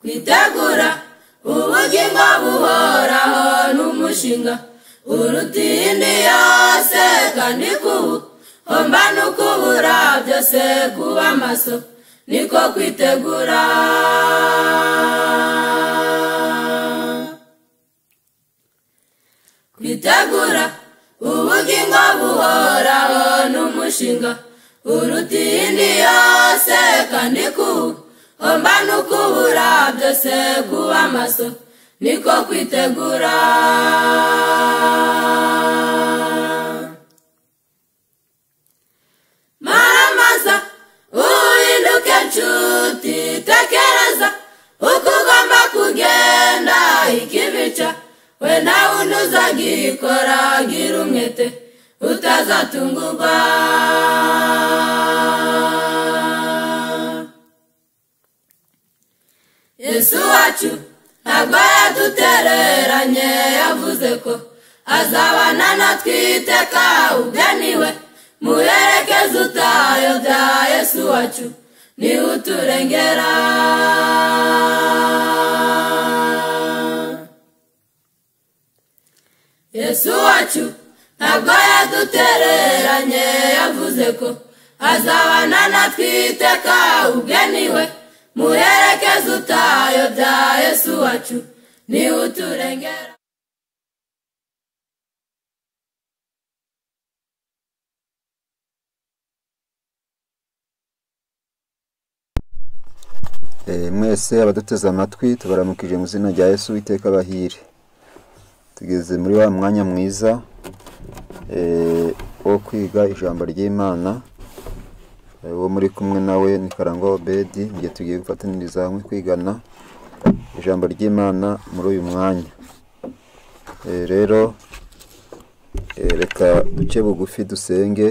kwitegura ubugingo buhoraho n'umushinga uruta iyindi yose kandi kuwuhomba no kubura byose kuba amaso niko kwitegura kwitegura ubugingo buhoraho n'umushinga uruta iyindi yose kandi kuwuhomba no kubura byose kuba amaso niko kwitegura maramaza uhinduke nshuti tekereza uko ugomba kugenda ikibica we nawe undi uzagikora gira umwete utazatungurwa yesu wacu ntabwo yadutereranye yavuze ko azabana natwe iteka ubwe niwe muherekeze utayobya yesu wacu niwe uturengera yesu wacu ntabwo yadutereranye yavuze ko azabana natwe iteka ubwe niwe muherekeze utayobya yesu wacu niwe uturengera Eh, mwese abaduteze amatwi tubaramukije mu izina rya yesu witeka bahire tugeze muri wa mwanya mwiza eh, wo kwiga ijambo ry'imana Eh, uwo muri kumwe nawe ni karangwa obedi mu gihe tugiye gufataniriza hamwe kwigana ijambo ry'imana muri uyu mwanya Eh, rero eh, reka duce bugufi dusenge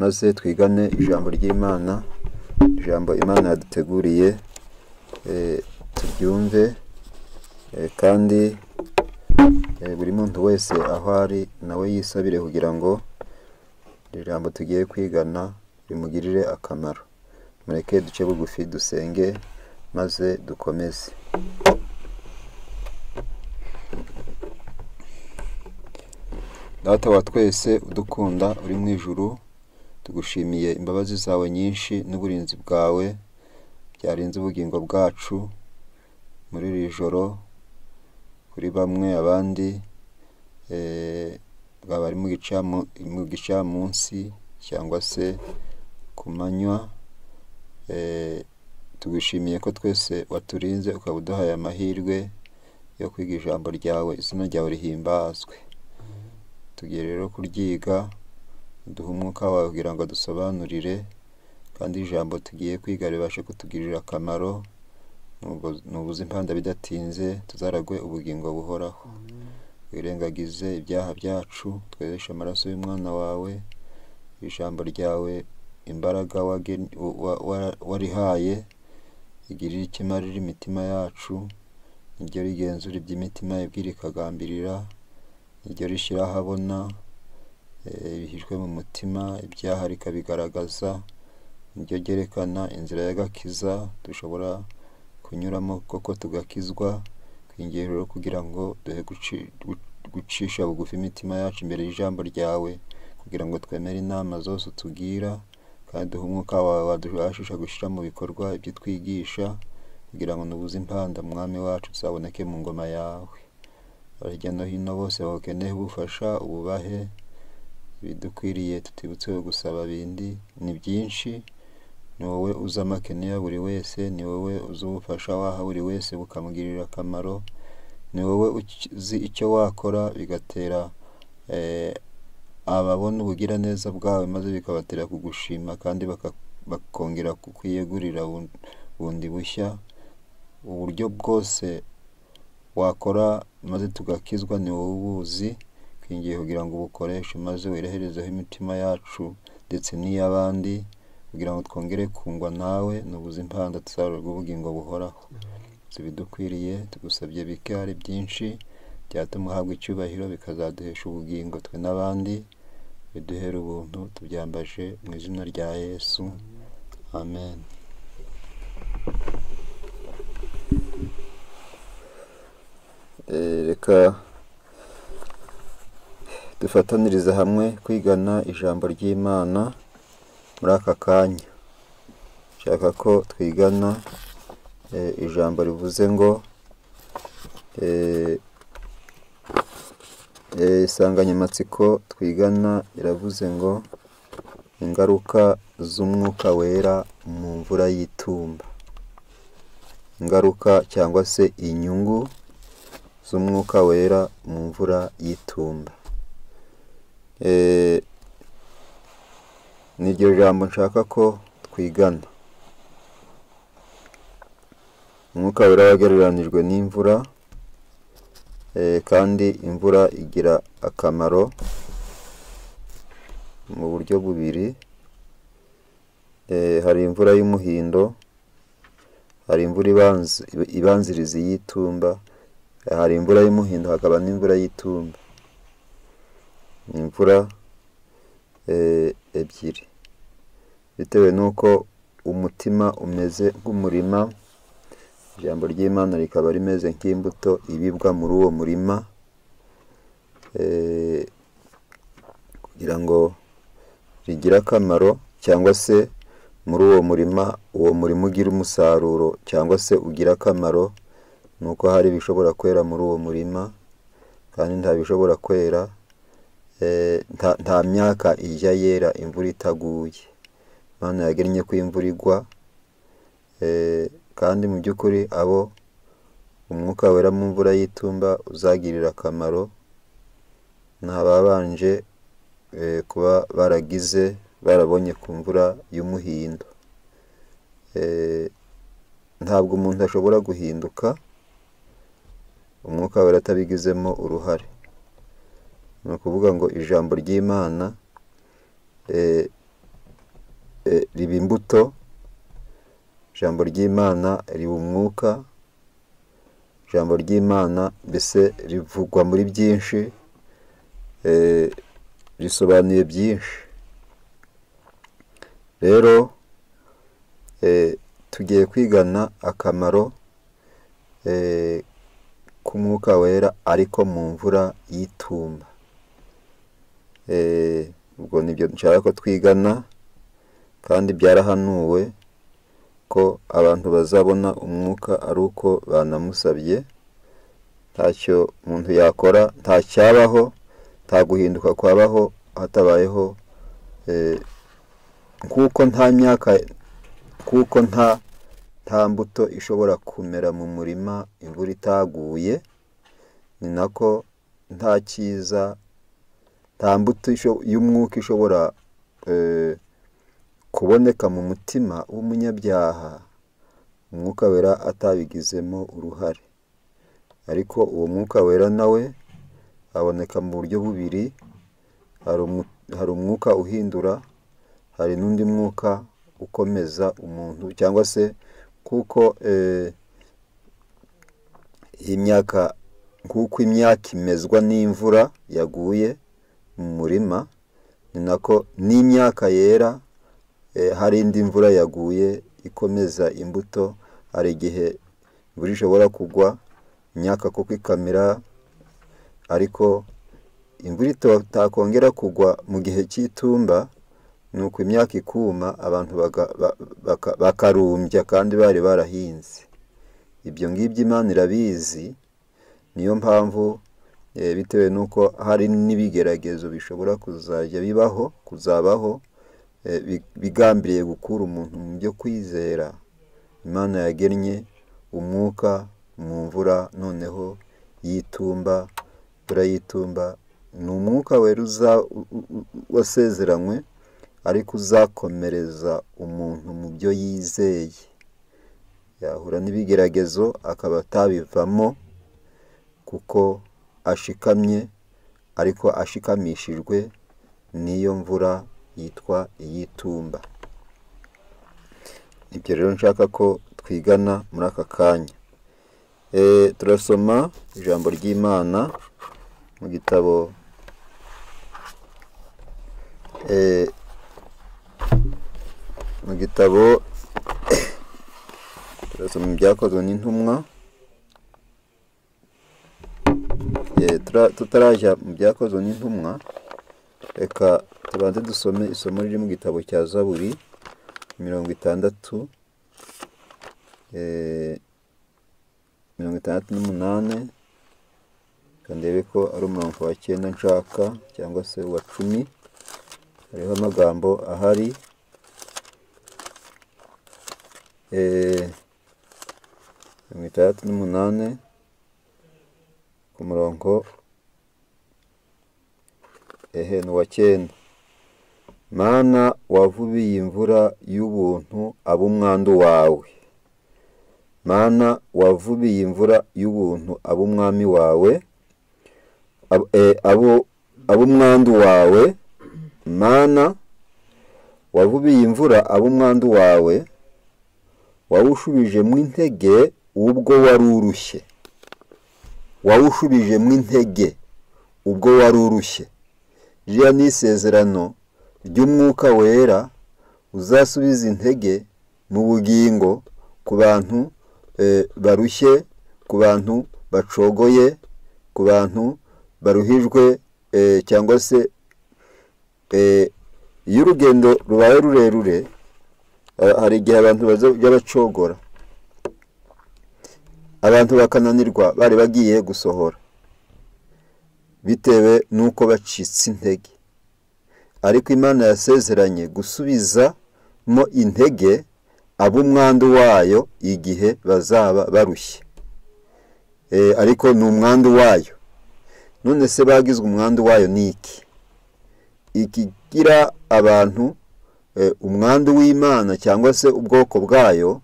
maze twigane ijambo ry'imana ijambo imana yaduteguriye eh, turyumve eh, kandi eh, buri muntu wese aho ari nawe yisabire kugira ngo iri jambo tugiye kwigana rimugirire akamaro mureke duce bugufi dusenge maze dukomeze data wa twese udukunda uri mu ijuru tugushimiye imbabazi zawe nyinshi n'uburinzi bwawe byarinze ubugingo bwacu muri iri joro kuri bamwe abandi eh, baba ari mu gicamu- mu gicamunsi cyangwa se ku manywa eh, tugushimiye ko twese waturinze ukaba uduhaye amahirwe yo kwiga ijambo ryawe izina ryawe rihimbazwe tugiye rero kuryiga duhe umwuka wawe kugira ngo dusobanurire kandi ijambo tugiye kwiga ribashe kutugirira akamaro Nubu- nubuze impanda bidatinze tuzaragwe ubugingo buhoraho wirengagize ibyaha byacu twezeshe amaraso y'umwana wawe ijambo ryawe imbaraga wagen- wa- wa- wa- warihaye igirire ikimarira imitima yacu niryo rigenzura iby'imitima yabwira ikagambirira niryo rishyira ahabona eh, ibihijwe mu mutima ibyaha rikabigaragaza niryo ryerekana inzira y'agakiza dushobora kunyuramo koko tugakizwa twingiye rero kugira ngo duhe guci- gu- gucisha bugufi imitima yacu imbere y'ijambo ryawe kugira ngo twemere inama zose utugira kandi duhe umwuka wawe wadufashisha gushyira mu bikorwa ibyo twigisha kugira ngo nubuze impanda mwami wacu tuzaboneke mu ngoma yawe abajya no hino bose bakeneye ubufasha ububahe ibidukwiriye tutibutse gusaba bindi ni byinshi ni wowe uzi amakene ya buri wese ni wowe uzi ubufasha waha buri wese bukamugirira akamaro ni wowe uki- uzi icyo wakora bigatera eh, ababona ubugiraneza bwawe maze bikabatera kugushima kandi baka- bakongera kukwiyegurira bun- bundi bushya uburyo bwose wakora maze tugakizwa ni wowe ubuzi twingiye kugira ngo ubukoreshe maze wireherezeho imitima yacu ndetse n'iy'abandi kugira ngo twongere kungwa nawe nubuze impanda tuzarurwa ubugingo buhoraho zibidukwiriye tugusabye bike hari byinshi byatuma uhabwa icyubahiro bikazaduhesha ubugingo twe n'abandi biduhere ubuntu tubyambaje mu izina rya yesu amen reka dufatanirize hamwe kwigana ijambo ry'imana muri aka kanya nshaka ko twigana eh, ijambo rivuze ngo eh, eh, insanganyamatsiko twigana iravuze ngo ingaruka z'umwuka wera mu mvura y'itumba ingaruka cyangwa se inyungu z'umwuka wera mu mvura y'itumba Eh, ni iryo jambo nshaka ko twigana umwuka wera wagereranijwe n'imvura eh, kandi imvura igira akamaro mu buryo bubiri Eh, hari imvura y'umuhindo hari imvura ibanz- ibanziriza iy'itumba hari imvura y'umuhindo hakaba n'imvura y'itumba ni imvura eh, ebyiri bitewe n'uko umutima umeze nk'umurima ijambo ry'imana rikaba rimeze nk'imbuto ibibwa muri uwo murima eh, kugira ngo rigire akamaro cyangwa se muri uwo murima uwo murima ugira umusaruro cyangwa se ugira akamaro ni uko hari ibishobora kwera muri uwo murima kandi nta bishobora kwera eh, nta- nta myaka ijya yera imvura itaguye imana yagennye ko imvura igwa eh, kandi mu by'ukuri abo umwuka wera mu mvura y'itumba uzagirira akamaro ni ababanje eh, kuba baragize barabonye ku mvura y'umuhindo Eh, ntabwo umuntu ashobora guhinduka umwuka wera atabigizemo uruhare ni ukuvuga ngo ijambo ry'imana eh, eh, riba imbuto ijambo ry'imana riba umwuka ijambo ry'imana mbese rivugwa muri byinshi eh, risobanuye byinshi rero eh, tugiye kwigana akamaro eh, k'umwuka wera ariko mu mvura y'itumba Eh, ubwo nibyo nshaka ko twigana kandi byarahanuwe ko abantu bazabona umwuka ari uko banamusabye ntacyo umuntu yakora nta cyabaho nta guhinduka kwabaho hatabayeho eh, kuko nta myaka kuko nta nta mbuto ishobora kumera mu murima imvura itaguye ni nako nta cyiza nta mbuto isho- y'umwuka ishobora eh, kuboneka mu mutima w'umunyabyaha umwuka wera atabigizemo uruhare ariko uwo mwuka wera nawe aboneka mu buryo bubiri hari umu- hari umwuka uhindura hari n'undi mwuka ukomeza umuntu cyangwa se kuko eh, iyi myaka nk'uko imyaka imezwa n'imvura yaguye mu murima ni nako n'imyaka yera eh, hari indi mvura yaguye ikomeza imbuto hari igihe imvura ishobora kugwa imyaka kuko ikamera ariko imvura itakongera kugwa mu gihe cy'itumba ni uko imyaka ikuma abantu baga- ba- baka- bakarumbya kandi bari barahinze ibyo ngibyo imana irabizi niyo mpamvu eh, bitewe n'uko hari n'ibigeragezo bishobora kuzajya bibaho kuzabaho eh, bi- bigambiriye gukura umuntu mu byo kwizera imana yagennye umwuka mu mvura noneho y'itumba imvura y'itumba ni umwuka wera uza- u- u- u- wasezeranywe ariko uzakomereza umuntu mu byo yizeye yahura n'ibigeragezo akaba atabivamo kuko ashikamye ariko ashikamishijwe n'iyo mvura yitwa iy'itumba ibyo rero nshaka ko twigana muri aka kanya Eh, turasoma ijambo ry'imana mu gitabo eh, mu gitabo turasoma ibyakozwe n'intumwa tutarajya mu byakozwe n'intumwa reka tubanze dusome isomo riri mu gitabo cya zaburi mirongo itandatu mirongo itandatu n'umunani ndebe ko ari umurongo wa cyenda nshaka cyangwa se uwa cumi hariho amagambo ahari mirongo itandatu n'umunani ku murongo ehe ni uwa cyenda mana wavubiye imvura y'ubuntu ab'umwandu wawe mana wavubiye imvura y'ubuntu ab'umwami wawe ab'umwandu wawe mana wavubiye imvura ab'umwandu wawe wawushubije mu intege ubwo wari urushye wawushubije mu intege ubwo wari urushye ririya ni isezerano ry'umwuka wera uzasubiza intege mu bugingo ku bantu barushye ku bantu bacogoye ku bantu baruhijwe cyangwa se iyo urugendo rubaye rurerure hari igihe abantu bajya bacogora abantu bakananirwa bari bagiye gusohora bitewe n'uko bacitse intege ariko imana yasezeranye gusubizamo intege ab'umwandu wayo igihe bazaba barushye ariko ni umwandu wayo none se bagizwe umwandu wayo ni iki ikigira abantu umwandu w'imana cyangwa se ubwoko bwayo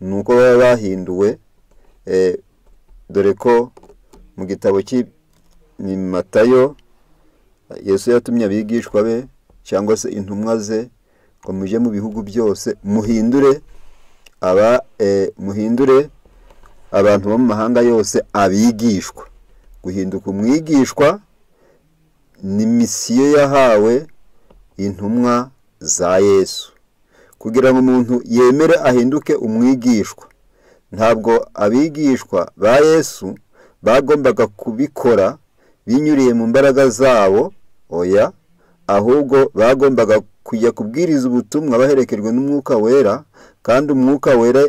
ni uko baba bahinduwe dore ko mu gitabo matayo yesu yatumye abigishwa be cyangwa se intumwa ze ngo mujye mu bihugu byose muhindure aba muhindure abantu bo mu mahanga yose abigishwa guhinduka umwigishwa ni misiyo yahawe intumwa za yesu kugira ngo umuntu yemere ahinduke umwigishwa ntabwo abigishwa ba yesu bagombaga kubikora binyuriye mu mbaraga zabo oya ahubwo bagombaga kujya kubwiriza ubutumwa baherekejwe n'umwuka wera kandi umwuka wera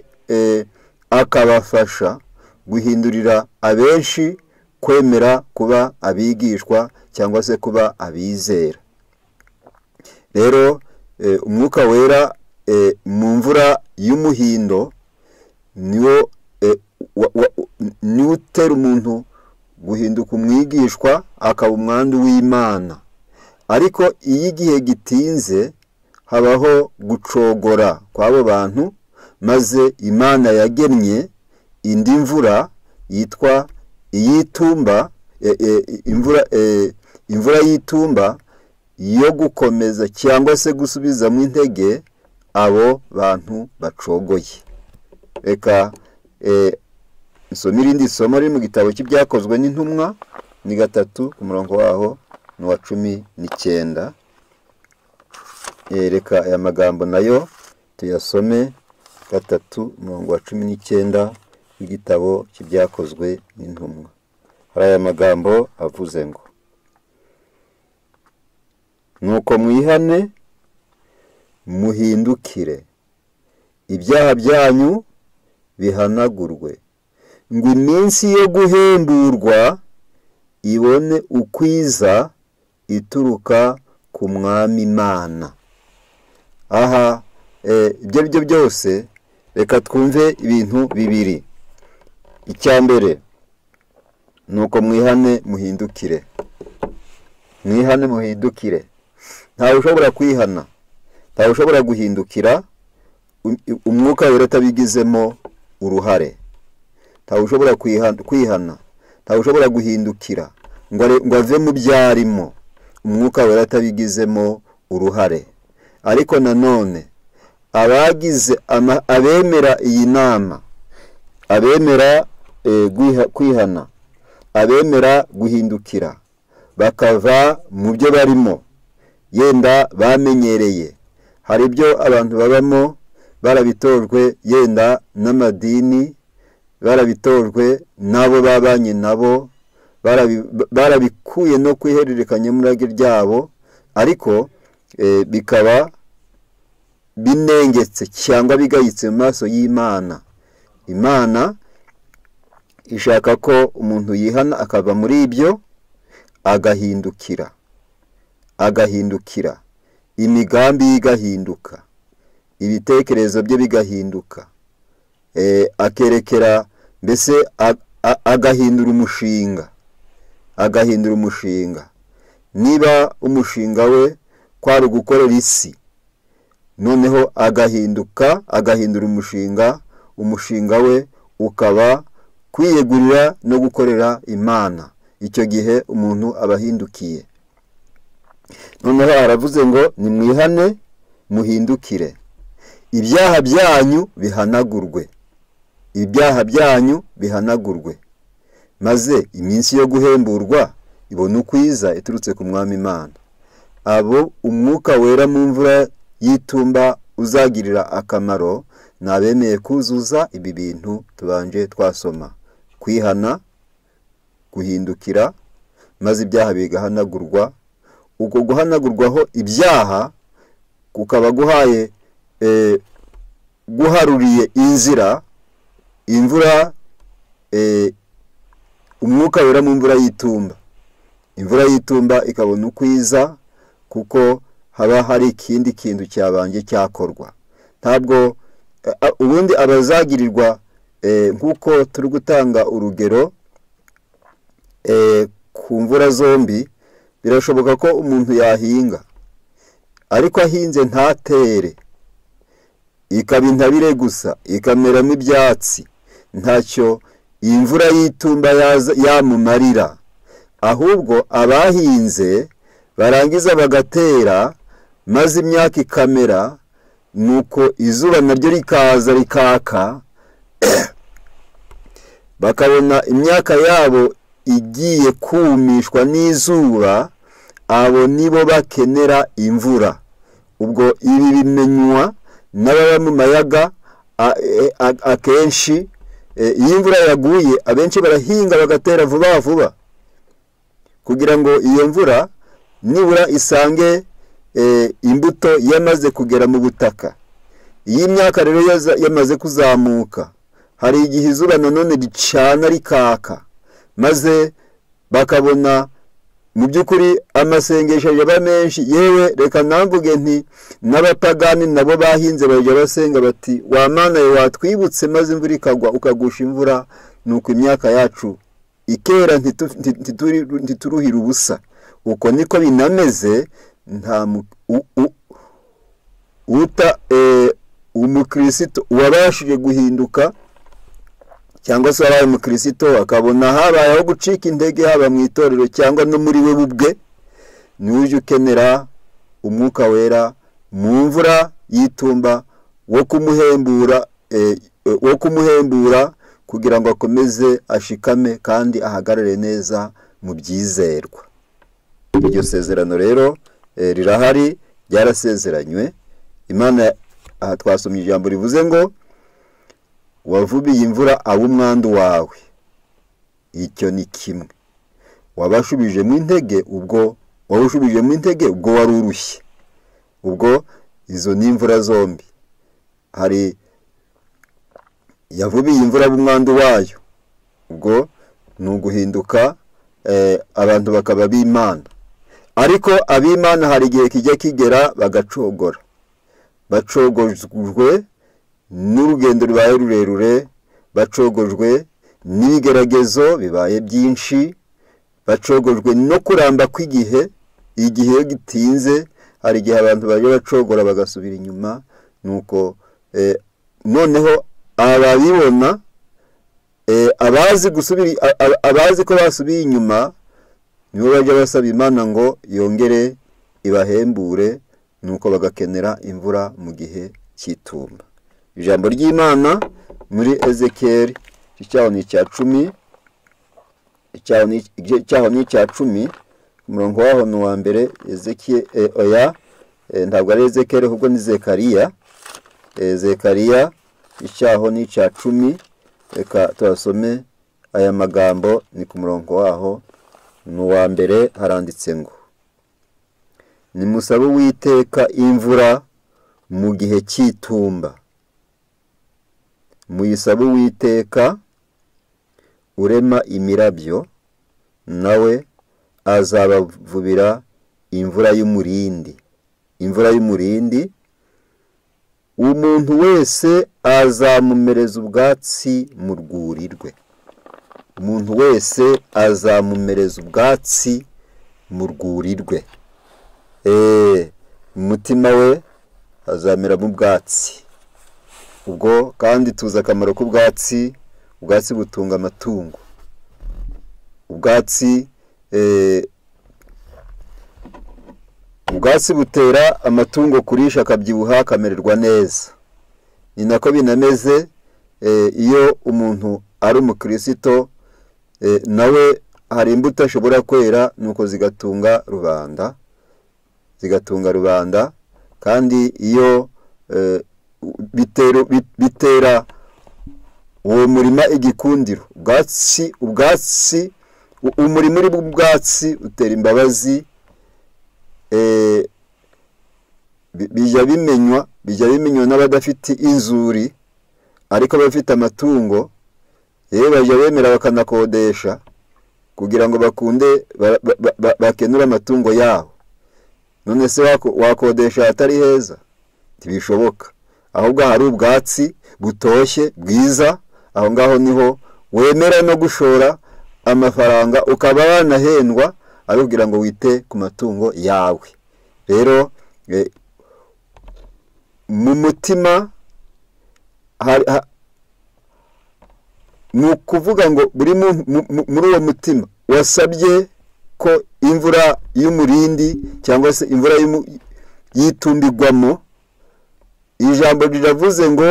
akabafasha guhindurira abenshi kwemera kuba abigishwa cyangwa se kuba abizera rero umwuka wera mu mvura y'umuhindo niwo niwo utera umuntu guhinduka umwigishwa akaba umwandu w'imana ariko iyo igihe gitinze habaho gucogora kw'abo bantu maze imana yagennye indi mvura yitwa iy'itumba imvura imvura y'itumba yo gukomeza cyangwa se gusubizamo intege abo bantu bacogoye reka isoma irindi somo riri mu gitabo cy'ibyakozwe n'intumwa ni gatatu ku murongo waho ni uwa cumi n'icyenda reka aya magambo nayo tuyasome gatatu umurongo wa cumi n'icyenda w'igitabo cy'ibyakozwe n'intumwa hari aya magambo avuze ngo nuko mwihane muhindukire ibyaha byanyu bihanagurwe ngo iminsi yo guhemburwa ibone ukwiza ituruka ku mwami imana aha ibyo ari byo byose reka twumve ibintu bibiri icya mbere ni uko mwihane muhindukire mwihane muhindukire ntawe ushobora kwihana ntawe ushobora guhindukira umwuka wera utabigizemo uruhare ntawe ushobora kwihana ntawe ushobora guhindukira ngo ave mu byo arimo umwuka wera utabigizemo uruhare ariko nanone abagize abemera iyi nama abemera kwihana abemera guhindukira bakava mu byo barimo yenda bamenyereye hari ibyo abantu babamo barabitojwe yenda n'amadini barabitojwe n'abo babanye nabo barabikuye no ku ihererekanyamurage ryabo ariko bikaba binengetse cyangwa bigayitse mu maso y'imana imana ishaka ko umuntu yihana akava muri ibyo agahindukira agahindukira imigambi ye igahinduka ibitekerezo bye bigahinduka akerekera mbese agahindura umushinga agahindura umushinga niba umushinga we kwari ugukorera isi noneho agahinduka agahindura umushinga umushinga we ukaba kwiyegurira no gukorera imana icyo gihe umuntu aba ahindukiye noneho aravuze ngo nimwihane muhindukire ibyaha byanyu bihanagurwe ibyaha byanyu bihanagurwe maze iminsi yo guhemburwa ibona ukwiza iturutse ku mwami imana abo umwuka wera mu mvura y'itumba uzagirira akamaro nabemeye kuzuza ibi bintu tubanje twasoma kwihana guhindukira maze ibyaha bigahanagurwa uko guhanagurwaho ibyaha kukaba guhaye guharuriye inzira imvura umwuka wera mu mvura y'itumba imvura y'itumba ikabona ukwiza kuko haba hari ikindi kintu cyabanje cyakorwa ntabwo ubundi abazagirirwa nk'uko turi gutanga urugero ku mvura zombi birashoboka ko umuntu yahinga ariko ahinze ntatere ikaba intabire gusa ikameramo ibyatsi ntacyo iyi mvura y'itumba yamumarira ahubwo abahinze barangiza bagatera maze imyaka ikamera nuko izuba naryo rikaza rikaka bakabona imyaka yabo igiye kumishwa n'izuba abo nibo bakenera imvura ubwo ibi bimenywa n'ababa mu mayaga akenshi iyo imvura yaguye abenshi barahinga bagatera vuba vuba kugira ngo iyo mvura nibura isange imbuto yamaze kugera mu butaka iyi imyaka rero yamaze kuzamuka hari igihe izuba nanone ricana rikaka maze bakabona mu by'ukuri amasengesho yaba menshi yewe reka namvuge nti n'abapagani nabo bahinze bajya basenga bati wa mana we watwibutse maze imvura ikagwa ukagusha imvura nuko imyaka yacu ikera ntituruhire ubusa uko niko binameze nta uta umukirisitu wabashije guhinduka cyangwa se wabaye umukirisito akabona habayeho gucika intege haba mu itorero cyangwa no muri we ubwe ni ujya ukenera umwuka wera mu mvura y'itumba wo kumuhembura wo kumuhembura kugira ngo akomeze ashikame kandi ahagarare neza mu byizerwa iryo sezerano rero rirahari ryarasezeranywe imana aha twasomye ijambo rivuze ngo wavubiye imvura aba umwandu wawe icyo ni kimwe wabashubijemo intege ubwo wawushubijemo intege ubwo wari urushye ubwo izo ni imvura zombi hari yavubiye imvura aba umwandu wayo ubwo ni uguhinduka abantu bakaba b'imana ariko ab'imana hari igihe kijya kigera bagacogora bacogojwe n'urugendo rubaye rurerure bacogojwe n'ibigeragezo bibaye byinshi bacogojwe no kuramba kw'igihe igihe iyo gitinze hari igihe abantu bajya bacogora bagasubira inyuma nuko noneho ababibona abazi gusubira abazi ko basubiye inyuma nibo bajya basaba imana ngo yongere ibahembure nuko bagakenera imvura mu gihe cy'itumba ijambo ry'imana muri ezekeri icyaho ni icya cumi icyaho ni icya cumi umurongo waho ni uwa mbere oya ntabwo ari ezekeri ahubwo ni zekariya zekariya icyaho ni icya cumi reka tuhasome aya magambo ni ku murongo waho ni uwa mbere haranditse ngo nimusabe uwiteka imvura mu gihe cy'itumba muyisabe uwiteka urema imirabyo nawe azabavubira imvura y'umurindi imvura y'umurindi umuntu wese azamumereza ubwatsi mu rwuri rwe umuntu wese azamumereza ubwatsi mu rwuri rwe eee umutima we azameramo ubwatsi ubwo kandi tuzi akamaro k'ubwatsi ubwatsi butunga amatungo ubwatsi ubwatsi butera amatungo kurisha akabyibuha akamererwa neza ni nako binameze iyo umuntu ari umukirisito nawe hari imbuto ashobora kwera nuko zigatunga rubanda zigatunga rubanda kandi iyo bitera uwo murima igikundiro ubwatsi ubwatsi umurima uri bw'ubwatsi utera imbabazi bijya bimenywa bijya bimenywa n'abadafite inzuri ariko abafite amatungo yewe bajya bemera bakanakodesha kugira ngo bakunde bakenure amatungo yabo none se wakodesha ahatari heza ntibishoboka ahubwo hari ubwatsi butoshye bwiza aho ngaho niho wemera no gushora amafaranga ukaba wanahendwa abibwira ngo wite ku matungo yawe rero mu mutima ni ukuvuga ngo buri muri uwo mutima wasabye ko imvura y'umurindi cyangwa se imvura y'itumbirwamo ijambo riravuze ngo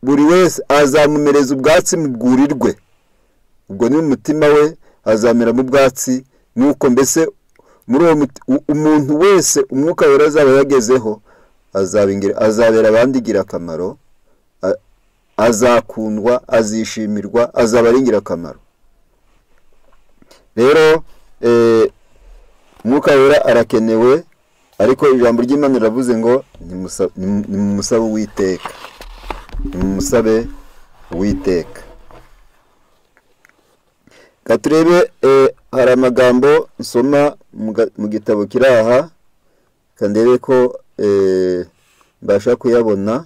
buri wese azamumereza ubwatsi mu rwuri rwe ubwo ni umutima we azameramo ubwatsi nuko mbese muri uwo umuntu wese umwuka wera azaba yagezeho azabera abandi ingirakamaro azakundwa azishimirwa azaba ari ingirakamaro rero umwuka wera arakenewe ariko ijambo ry'imana riravuze ngo nimusabe uwiteka nimusabe uwiteka reka turebe hari amagambo nsoma mu gitabo kiri aha reka ndebe ko mbasha kuyabona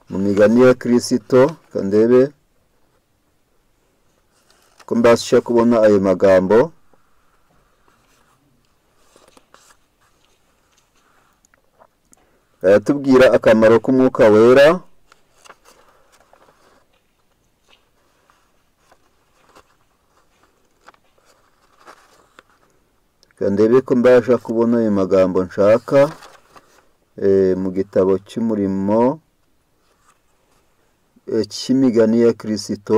mu migani ya kirisito reka ndebe ko mbasha kubona ayo magambo baratubwira akamaro k'umwuka wera ndebe ko mbasha kubona ayo magambo nshaka mu gitabo cy'umurimo cy'imigani ya kirisito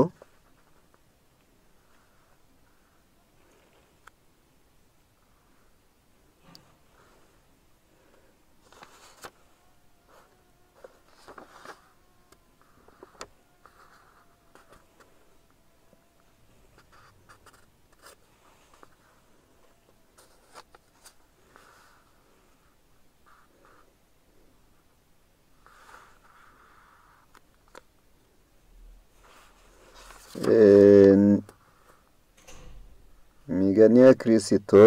imigani ya kirisito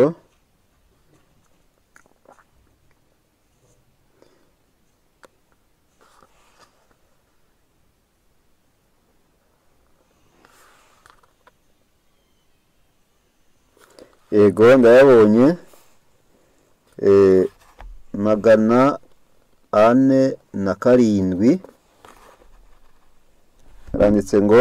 yego ndayabonye magana ane na karindwi haranditse ngo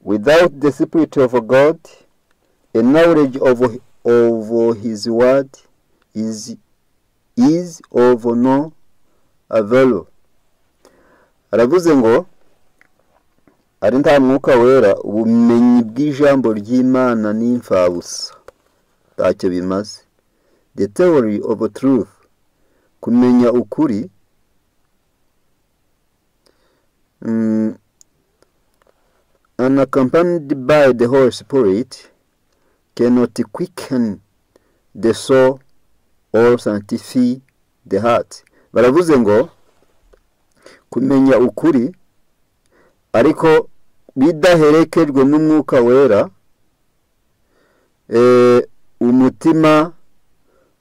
without the spirit of God, a knowledge of, of his word is, is of no avail. Aravuze ngo ari nta mwuka wera ubumenyi bw'ijambo ry'Imana ni imfabusa ntacyo bimaze the theory of truth kumenya ukuri Mm, unaccompanied by the Holy Spirit, cannot quicken the soul or sanctify the heart baravuze ngo kumenya ukuri ariko bidaherekejwe n'umwuka wera eh, umutima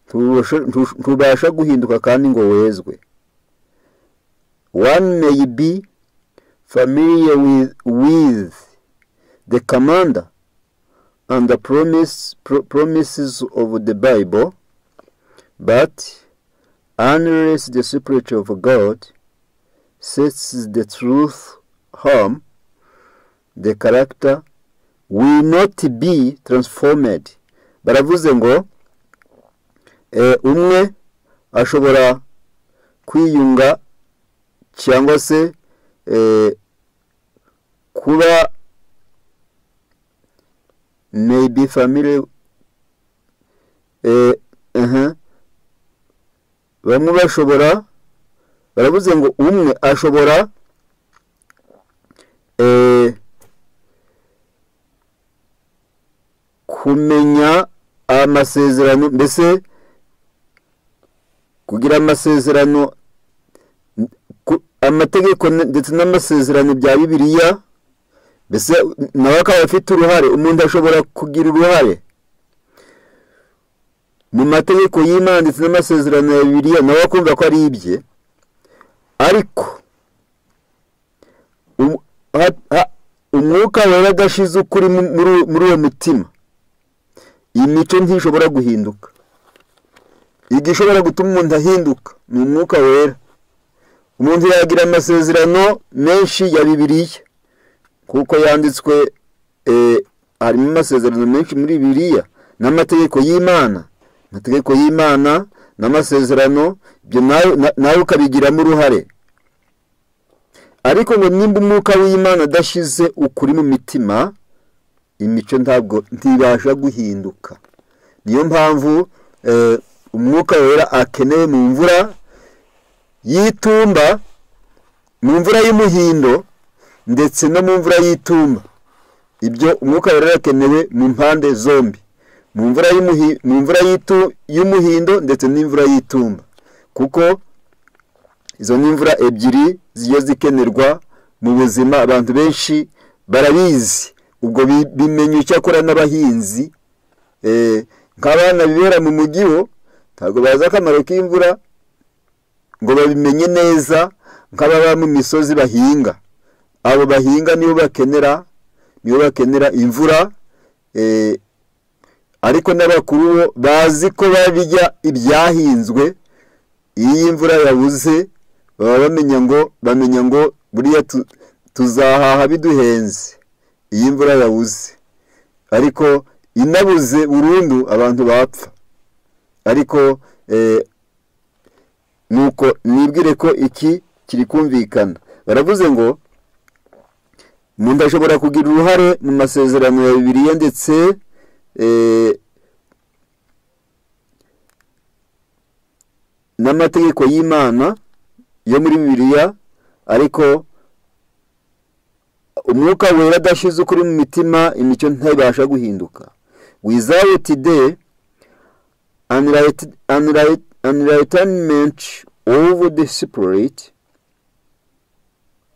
ntubasha- ntu- ntubasha guhinduka kandi ngo wezwe one may be familiar with, with the commander and the promise, pro- promises of the Bible, but unless the Spirit of God sets the truth home, the character will not be transformed. baravuze ngo eh, umwe ashobora kwiyunga cyangwa se eh, kuba may be familiar eh, uh bamwe bashobora baravuze ngo umwe ashobora eh, kumenya amasezerano mbese kugira amasezerano ku- amategeko n- ndetse n'amasezerano bya bibiliya mbese nawe akaba afite uruhare umuntu ashobora kugira uruhare mu mategeko y'imana ndetse n'amasezerano ya bibiliya nawe akumva ko ari ibye ariko um- ha- ha- umwuka wera adashize ukuri mu- muri uwo- muri uwo mutima iyi mico ntishobora guhinduka igishobora gutuma umuntu ahinduka ni umwuka wera umuntu yagira amasezerano menshi ya bibiliya kuko yanditswe eh, harimo amasezerano menshi muri biriya n'amategeko y'imana amategeko y'imana n'amasezerano ibyo nawe na- nawe ukabigiramo uruhare ariko ngo nimba umwuka w'imana adashize ukuri mu mitima imico ntabwo ntibasha guhinduka niyo mpamvu eh, umwuka wera akenewe mu mvura y'itumba mu mvura y'umuhindo ndetse no mu mvura y'itumba ibyo umwuka wera urakenewe mu mpande zombi mu mvura y'umuhi- mu mvura y'itu- y'umuhindo ndetse n'imvura y'itumba kuko izo ni imvura ebyiri zigiye zikenerwa mu buzima abantu benshi barabizi ubwo bi- bimenya icyo akora n'abahinzi Eh, nk'abana bibera mu mujyi bo ntabwo bazi akamaro k'imvura ngo babimenye neza nk'ababa mu misozi bahinga abo bahinga nibo bakenera nibo bakenera imvura eh, ariko n'abakuru bo bazi ko barya ibyahinzwe iyo iyi mvura yabuze baba bamenya ngo bamenya ngo buriya tu- tuzahaha biduhenze iyi imvura yabuze ariko inabuze burundu abantu bapfa ariko eh, nuko nibwire ko iki kiri kumvikana baravuze ngo umuntu ashobora kugira uruhare mu masezerano ya bibiliya ndetse eh, n'amategeko y'imana yo muri bibiliya ariko umwuka wera adashize ukuri mu mitima imico ntibasha guhinduka without the enlight- enlight- enlightenment of the spirit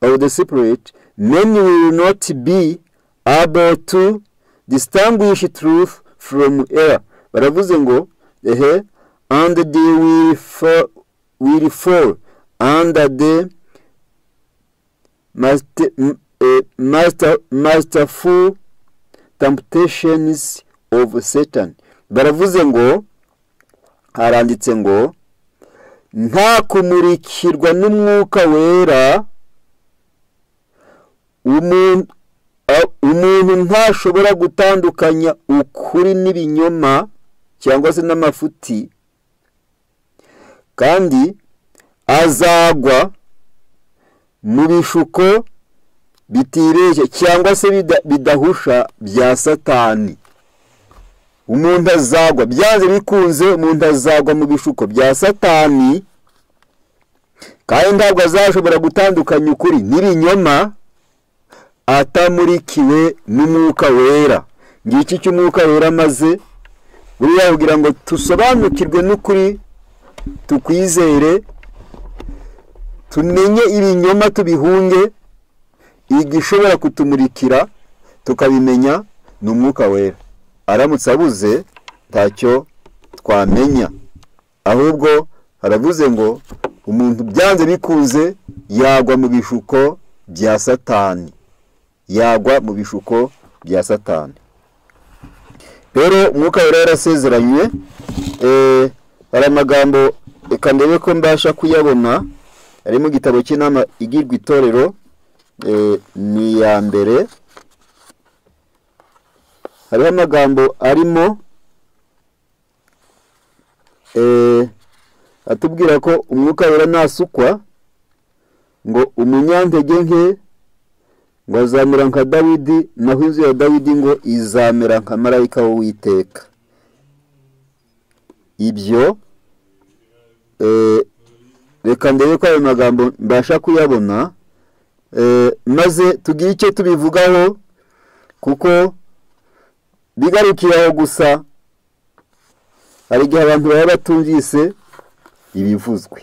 of the spirit men will not be able to distinguish truth from error baravuze ngo ehe and they will fall, will fall under the master, m- eh, master, masterful temptations of satan baravuze ngo haranditse ngo nta kumurikirwa n'umwuka wera umuntu a- umuntu ntashobora gutandukanya ukuri n'ibinyoma cyangwa se n'amafuti kandi azagwa mu bishuko bitireshya cyangwa se bida- bidahusha bya satani umuntu azagwa byanze bikunze umuntu azagwa mu bishuko bya satani kandi ntabwo azashobora gutandukanya ukuri n'ibinyoma atamurikiwe n'umwuka wera ngiki cy'umwuka wera maze buriya kugira ngo dusobanukirwe n'ukuri tukwizere tumenye ibinyoma tubihunge igishobora kutumurikira tukabimenya ni umwuka wera aramutse abuze ntacyo twamenya ahubwo haravuze ngo umuntu byanze bikunze yagwa mu bishuko bya satani yagwa mu bishuko bya satani rero umwuka wera yarasezeranye hari amagambo reka ndebe ko mbasha kuyabona ari mu gitabo cy'inama igirwa itorero ni iya mbere hariho amagambo arimo atubwira ko umwuka wera ntasukwa ngo umunyantege nke ngo azamera nka dawidi naho inzu ya dawidi ngo izamera nka marayika w'uwiteka ibyo reka ndebe ko ayo magambo mbasha kuyabona maze tugire icyo tubivugaho kuko bigarukiraho gusa hari igihe abantu baba batumvise ibivuzwe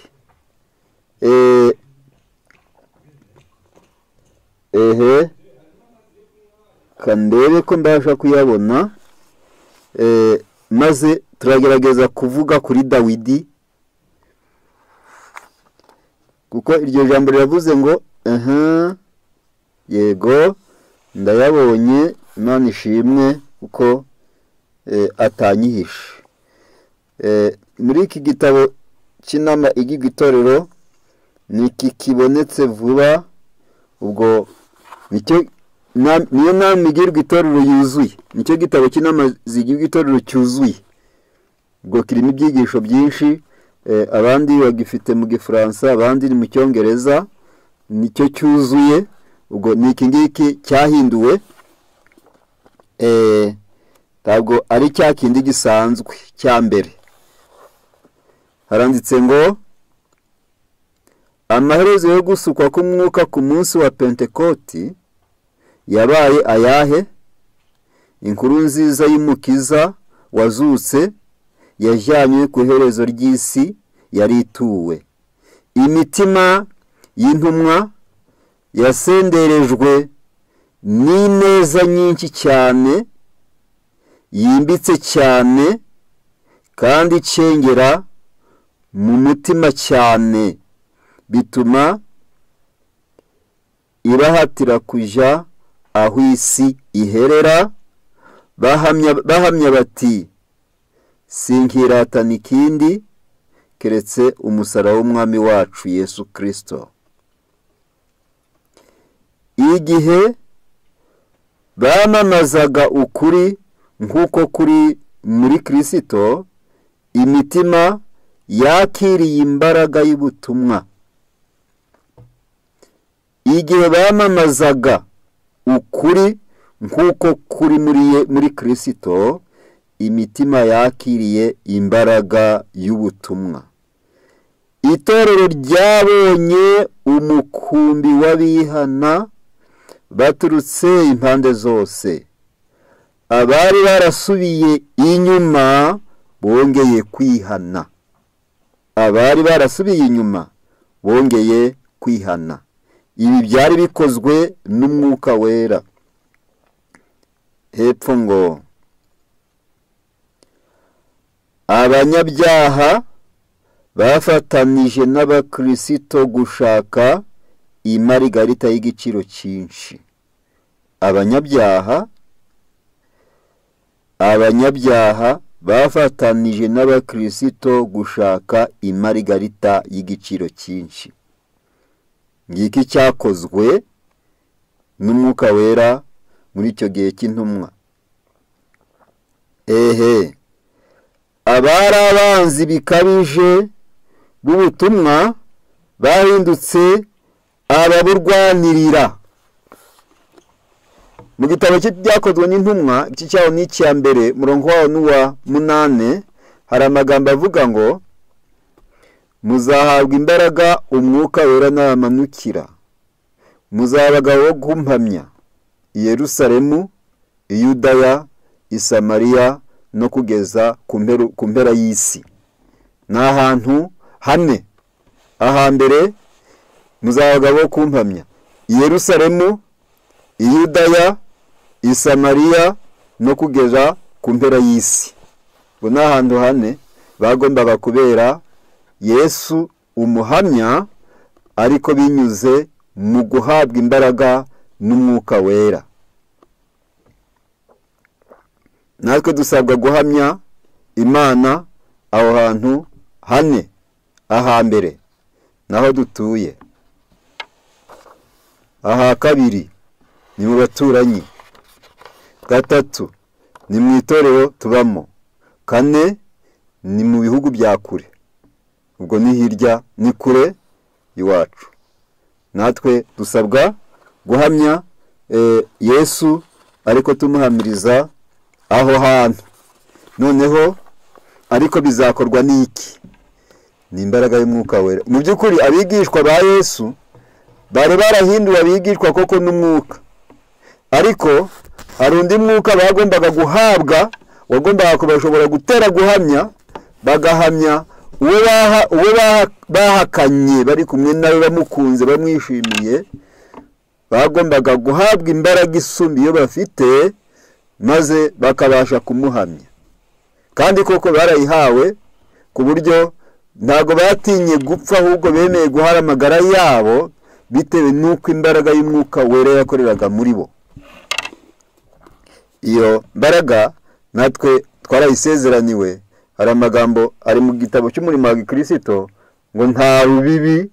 ehe kandebe ko mbasha kuyabona maze turagerageza kuvuga kuri dawidi kuko iryo jambo riravuze ngo aha yego ndayabonye imana ishimwe kuko atanyihishe muri iki gitabo cy'inama igiga itorero ni iki kibonetse vuba ubwo niyo nama igirwa itorero yuzuye nicyo gitabo cy'inama zigirwa itorero cyuzuye ubwo kirimo ibyigisho byinshi abandi bagifite mu gifaransa abandi ni mu cyongereza nicyo cyuzuye ubwo ni iki ngiki cyahinduwe ntabwo ari cya kindi gisanzwe cya mbere haranditse ngo amaherezo yo gusukwa k'umwuka ku munsi wa pentekoti yabaye ayahe inkuru nziza y'umukiza wazutse yajyanywe ku iherezo ry'isi yari ituwe imitima y'intumwa yasenderejwe n'ineza nyinshi cyane yimbitse cyane kandi icengera mu mutima cyane bituma ibahatira kujya aho isi iherera bahamya bati sinkiratana ikindi keretse umusaraba w'umwami wacu yesu kirisito igihe bamamazaga ukuri nk'uko kuri muri kirisito imitima yakiriye imbaraga y'ubutumwa igihe bamamazaga ukuri nk'uko kuri muri kirisito imitima yakiriye imbaraga y'ubutumwa itorero ryabonye umukumbi w'abihana baturutse impande zose abari barasubiye inyuma bongeye kwihana abari barasubiye inyuma bongeye kwihana ibi byari bikozwe n'umwuka wera hepfo ngo abanyabyaha bafatanije n'abakirisito gushaka imarigarita y'igiciro cyinshi abanyabyaha abanyabyaha bafatanije n'abakirisito gushaka imarigarita y'igiciro cyinshi ngiki cyakozwe n'umwuka wera muri icyo gihe cy'intumwa ehe abari abanzi bikabije b'ubutumwa bahindutse ababurwanirira mu gitabo cyakozwe n'intumwa iki cyaho ni icya mbere murongo waho n'uwa munani hari amagambo avuga ngo muzahabwa imbaraga umwuka wera nabamanukira muzaba abagabo bo gumpamya i yerusalemu i yudaya i samariya no kugeza ku mperu- ku mpera y'isi ni ahantu hane ahambere muzaba abagabo bo kumpamya i yerusalemu i yudaya i samariya no kugeza ku mpera y'isi ngo ni ahantu hane bagombaga kubera yesu umuhamya ariko binyuze mu guhabwa imbaraga n'umwuka wera natwe dusabwa guhamya imana aho hantu hane ahambere naho dutuye aha kabiri ni mu baturanyi gatatu ni mu itorero tubamo kane ni mu bihugu bya kure ubwo ni hirya ni kure iwacu natwe dusabwa guhamya eh, yesu ariko tumuhamiriza aho hantu noneho ariko bizakorwa n'iki ni imbaraga y'umwuka wera mu by'ukuri abigishwa ba yesu bari barahinduwe abigishwa koko n'umwuka ariko hari undi mwuka bagombaga guhabwa wagombaga kubashobora gutera guhamya bagahamya uwo baha- uwo baha- bahakanye bari kumwe nawe bamukunze bamwishimiye bagombaga guhabwa imbaraga isumba iyo bafite maze bakabasha kumuhamya kandi koko barayihawe ku buryo ntabwo batinye gupfa ahubwo bemeye guhara amagara yabo bitewe n'uko imbaraga y'umwuka wera yakoreraga muri bo iyo mbaraga natwe twarayisezeraniwe hari amagambo ari mu gitabo cy'umurimo wa gikirisito ngo nta rubibi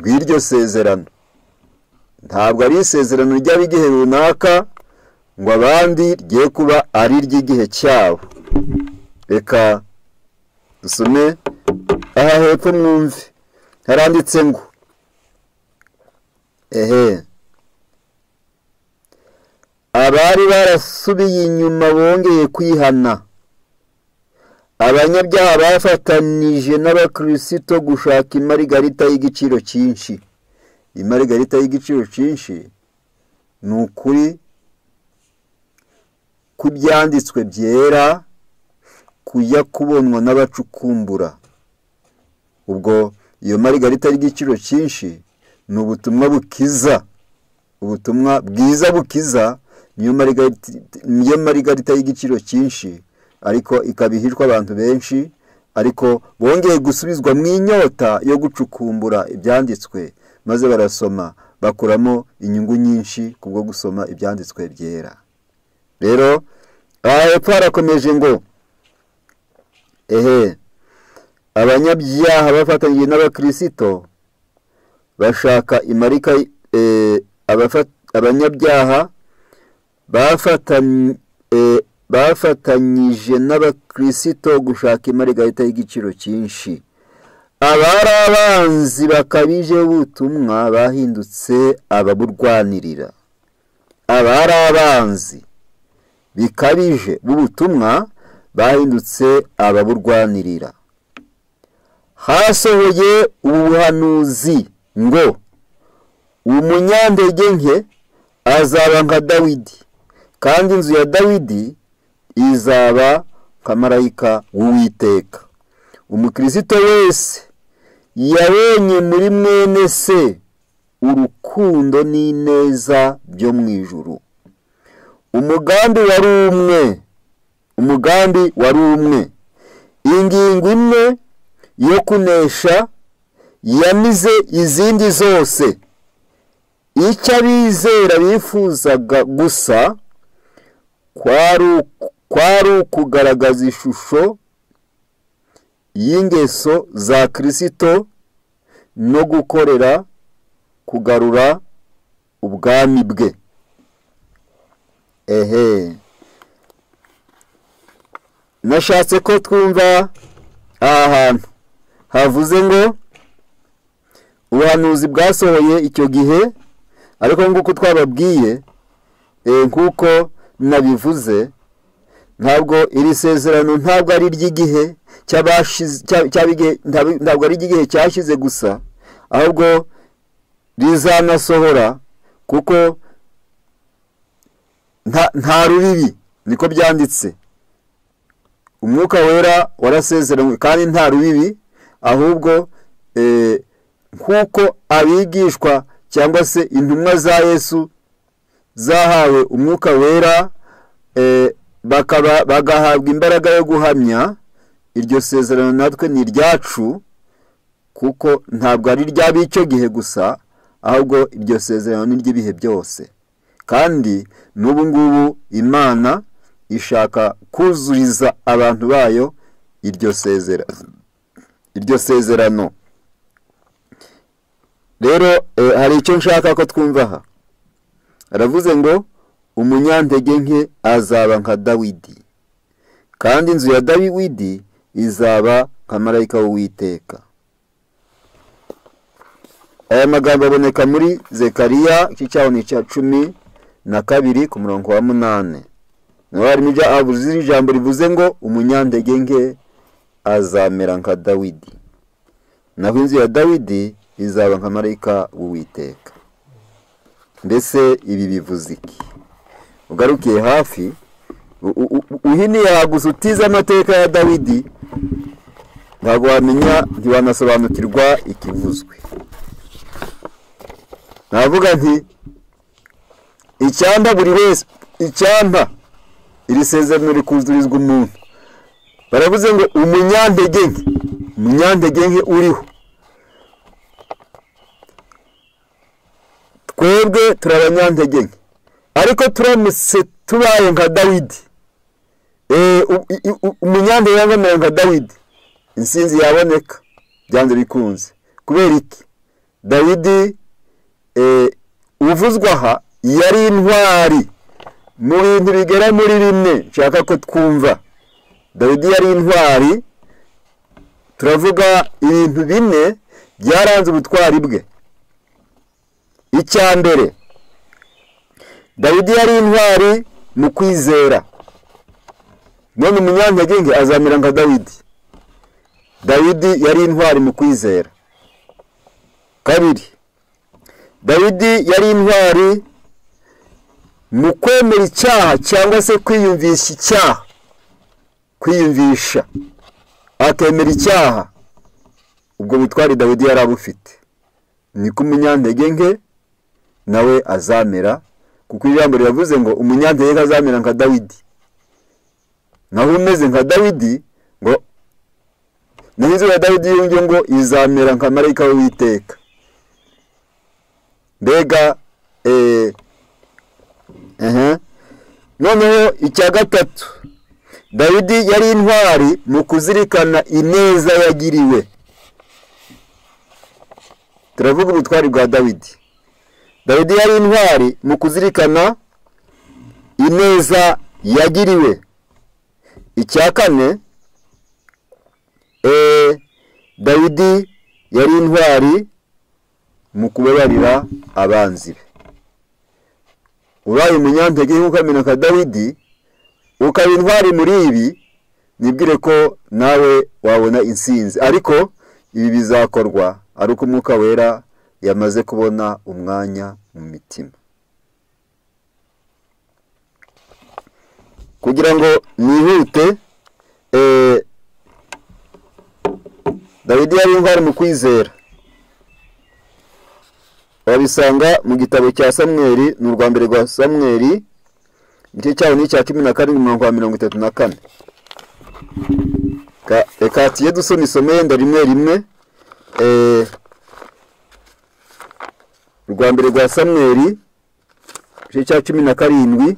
rw'iryo sezerano ntabwo ari isezerano ryaba igihe runaka ngo abandi ryye kuba ari iry'igihe cyabo reka dusome aha hepfo mwumve haranditse ngo ehe abari barasubiye inyuma bongeye kwihana abanyabyaha bafatanije n'abakirisito gushaka imarigarita y'igiciro cyinshi imarigarita y'igiciro cyinshi ni ukuri kw'ibyanditswe byera kujya kubonwa n'abacukumbura ubwo iyo marigarita y'igiciro cyinshi ni ubutumwa bukiza ubutumwa bwiza bukiza niyo marigariti- niyo marigarita y'igiciro cyinshi ariko ikaba ihishwa abantu benshi ariko bongeye gusubizwa mu inyota yo gucukumbura ibyanditswe maze barasoma bakuramo inyungu nyinshi kubwo gusoma ibyanditswe byera rero aha hepfo harakomeje ngo ehe abanyabyaha bafatanyije n'abakirisito bashaka imarika eh, abafa- abanyabyaha bafatan- eh, bafatanyije n'abakirisito gushaka imarigarita y'igiciro cyinshi abari abanzi bakabije b'ubutumwa bahindutse ababurwanirira abari abanzi bikabije b'ubutumwa bahindutse ababurwanirira hasohoye ubuhanuzi ngo umunyandege nke azaba nka dawidi kandi inzu ya dawidi izaba nka marayika w'uwiteka umukirisito wese yabonye muri mwene se urukundo n'ineza byo mu ijuru umugambi wari umwe umugambi wari umwe ingingo imwe yo kunesha yamize izindi zose icyo abizera bifuzaga gusa kwari uku- kwari ukugaragaza ishusho y'ingeso za kirisito no gukorera kugarura ubwami bwe ehe nashatse ko twumva aha hantu havuze ngo ubuhanuzi bwasohoye icyo gihe ariko nk'uko twababwiye eh, nk'uko nabivuze ntabwo iri sezerano ntabwo ari iry'igihe cy'abashize cy'abigihe ntabwo ari igihe cyashize gusa ahubwo rizanasohora kuko nta- nta rubibi niko byanditse umwuka wera warasezeranywe kandi nta rubibi ahubwo eh, nk'uko abigishwa cyangwa se intumwa za yesu zahawe umwuka wera eh, bakaba bagahabwa imbaraga yo guhamya iryo sezerano natwe ni iryacu kuko ntabwo ari iry'ab'icyo gihe gusa ahubwo iryo sezerano ni iry'ibihe byose kandi n'ubu ngubu imana ishaka kuzuriza abantu bayo iryo sezerano iryo sezerano rero eh, hari icyo nshaka ko twumva aha aravuze ngo umunyantege nke azaba nka dawidi kandi inzu ya dawidi izaba nka marayika w'uwiteka aya magambo aboneka muri zekariya iki cyaho ni icya cumi na kabiri ku murongo wa munani naho harimo ijya- habuze ijambo rivuze ngo umunyantege nke azamera nka dawidi naho inzu ya dawidi izaba nka marayika w'uwiteka mbese ibi bivuze iki ugarukiye hafi u- u- u- uhiniye gusa utize amateka ya dawidi ntabwo wamenya ntiwanasobanukirwa ikivuzwe navuga nti icyampa buri wese icyampa iri sezerano rikuzurizwa umuntu baravuze ngo umunyantege nke umunyantege nke uriho twebwe turi abanyantege nke ariko turamutse tubaye nka dawidi Eh, u- i- u- umunyantege agamera nka dawidi insinzi yaboneka byanze bikunze kubera iki dawidi eh, uvuzwa aha yari intwari mu bintu bigera muri bimwe nshaka ko twumva dawidi yari intwari turavuga ibintu bine byaranze ubutwari bwe icya mbere dawidi yari intwari mu kwizera none umunyantege nke azamera nka dawidi dawidi yari intwari mu kwizera kabiri dawidi yari intwari mu kwemera icyaha cyangwa se kwiyumvisha icyaha kwiyumvisha akemera icyaha ubwo butwari dawidi yari abufite niko umunyantege nke nawe azamera kuko ijambo riravuze ngo umunyantege nke azamera nka dawidi naho umeze nka dawidi ngo naho inzu ya dawidi yongeye ngo izamera nka marayika w'uwiteka mbega eh, ehe. noneho icya gatatu dawidi yari intwari mu kuzirikana ineza yagiriwe turavuga ubutwari bwa dawidi dawidi yari intwari mu kuzirikana ineza yagiriwe icya kane eh, dawidi yari intwari mu kubabarira abanzi be ubaye umunyantege nke ukamena nka dawidi ukaba intwari muri ibi nibwire ko nawe wabona insinzi ariko ibi bizakorwa ari uko umwuka wera yamaze kubona umwanya mu mitima kugira ngo nihute eh, dawidi yari intwari mu kwizera wabisanga mu gitabo cya samweri ni urwa mbere rwa samweri igice cyaho ni icya cumi na karindwi umurongo wa mirongo itatu na kane Ka- reka tuye dusoma isomo yenda rimwe rimwe Eh, urwa mbere rwa samweri igice cya cumi na karindwi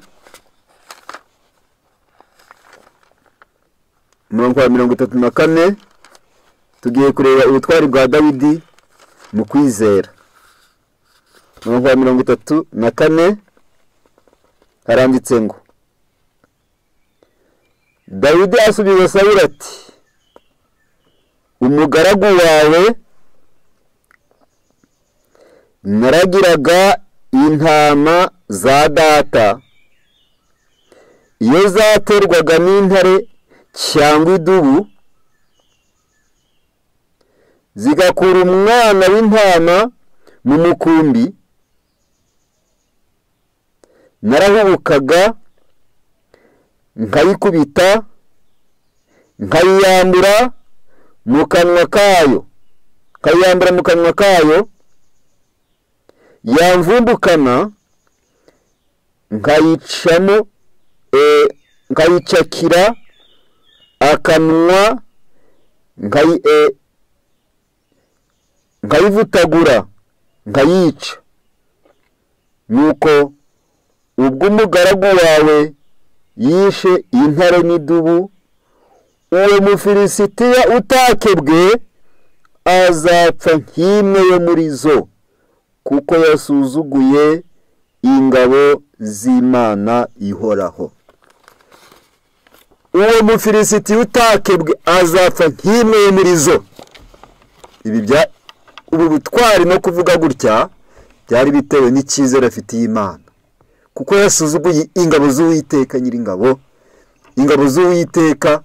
umurongo wa mirongo itatu na kane tugiye kureba ubutwari bwa dawidi mu kwizera umurongo wa mirongo itatu na kane haranditse ngo dawidi asubiza sawuli ati umugaragu wawe naragiraga intama za data iyo zaterwaga n'intare cyangwa idubu zigakura umwana w'intama mu mukumbi narahubukaga nkayikubita nkayiyambura mu kanwa kayo nkayiyambura mu kanwa kayo yamvumbukana nkayicamo eh, nkayicakira akanwa nkayi eh, nkayivutagura nkayica nuko ubwo umugaragu wawe yishe intare n'idubu uwo mufilisitiya utakebwe azapfa nk'imwe yo muri zo kuko yasuzuguye ingabo z'imana ihoraho uwo mufilisitiya utakebwe azapfa nk'imwe yo muri zo ibi bya ubu butwari no kuvuga gutya byari bitewe n'icyizere afitiye imana kuko yasuzuguye ingabo z'uwiteka nyiringabo ingabo z'uwiteka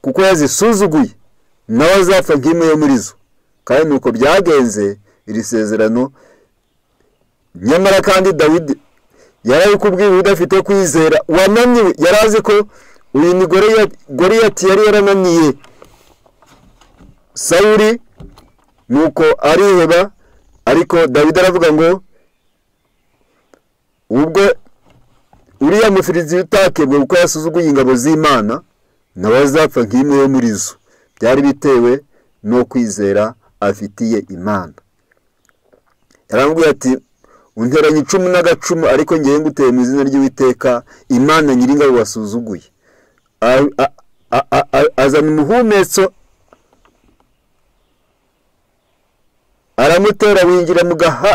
kuko yazisuzuguye nawe azapfa nk'imwe yo muri zo kandi nuko byagenze iri sezerano nyamara kandi dawidi yarabikubwiye udafite kwizera wananiwe yari azi ko uyu ni goriyati yari yarananiye sawuri nuko ariheba ariko dawidi aravuga ngo ubwo uriya mufirizi utakebwe kuko yasuzuguye ingabo z'imana nawe azapfa nk'imwe yo muri zo byari bitewe no kwizera afitiye imana yarambwiye ati unteranye icumu n'agacumu ariko ngewe nguteye mu izina ry'uwiteka imana nyiringabo wasuzuguye azana umuhumetso aramutera winjira mu gaha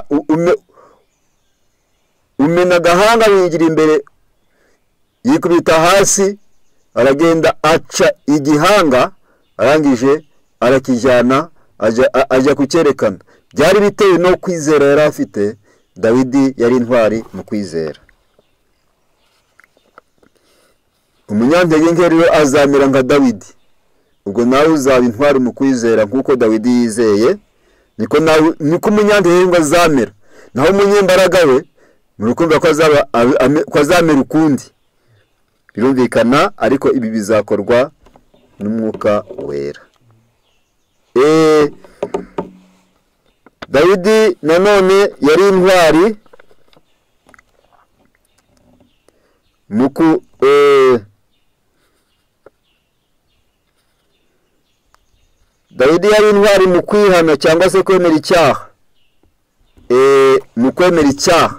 umena agahanga winjira imbere yikubita hasi aragenda aca igihanga arangije arakijyana ajya kucyerekana byari bitewe no kwizera yari afite dawidi yari intwari mu kwizera umunyantege nke rero azamera nka dawidi ubwo nawe uzaba intwari mu kwizera nk'uko dawidi yizeye niko nawe niko umunyandahirwa azamera naho umunyembaraga we murukumva ko azamera ukundi birumvikana ariko ibi bizakorwa n'umwuka wera dawidi nanone yari intwari dawidi yari intwari mu kwihana cyangwa se kwemera icyaha mu kwemera icyaha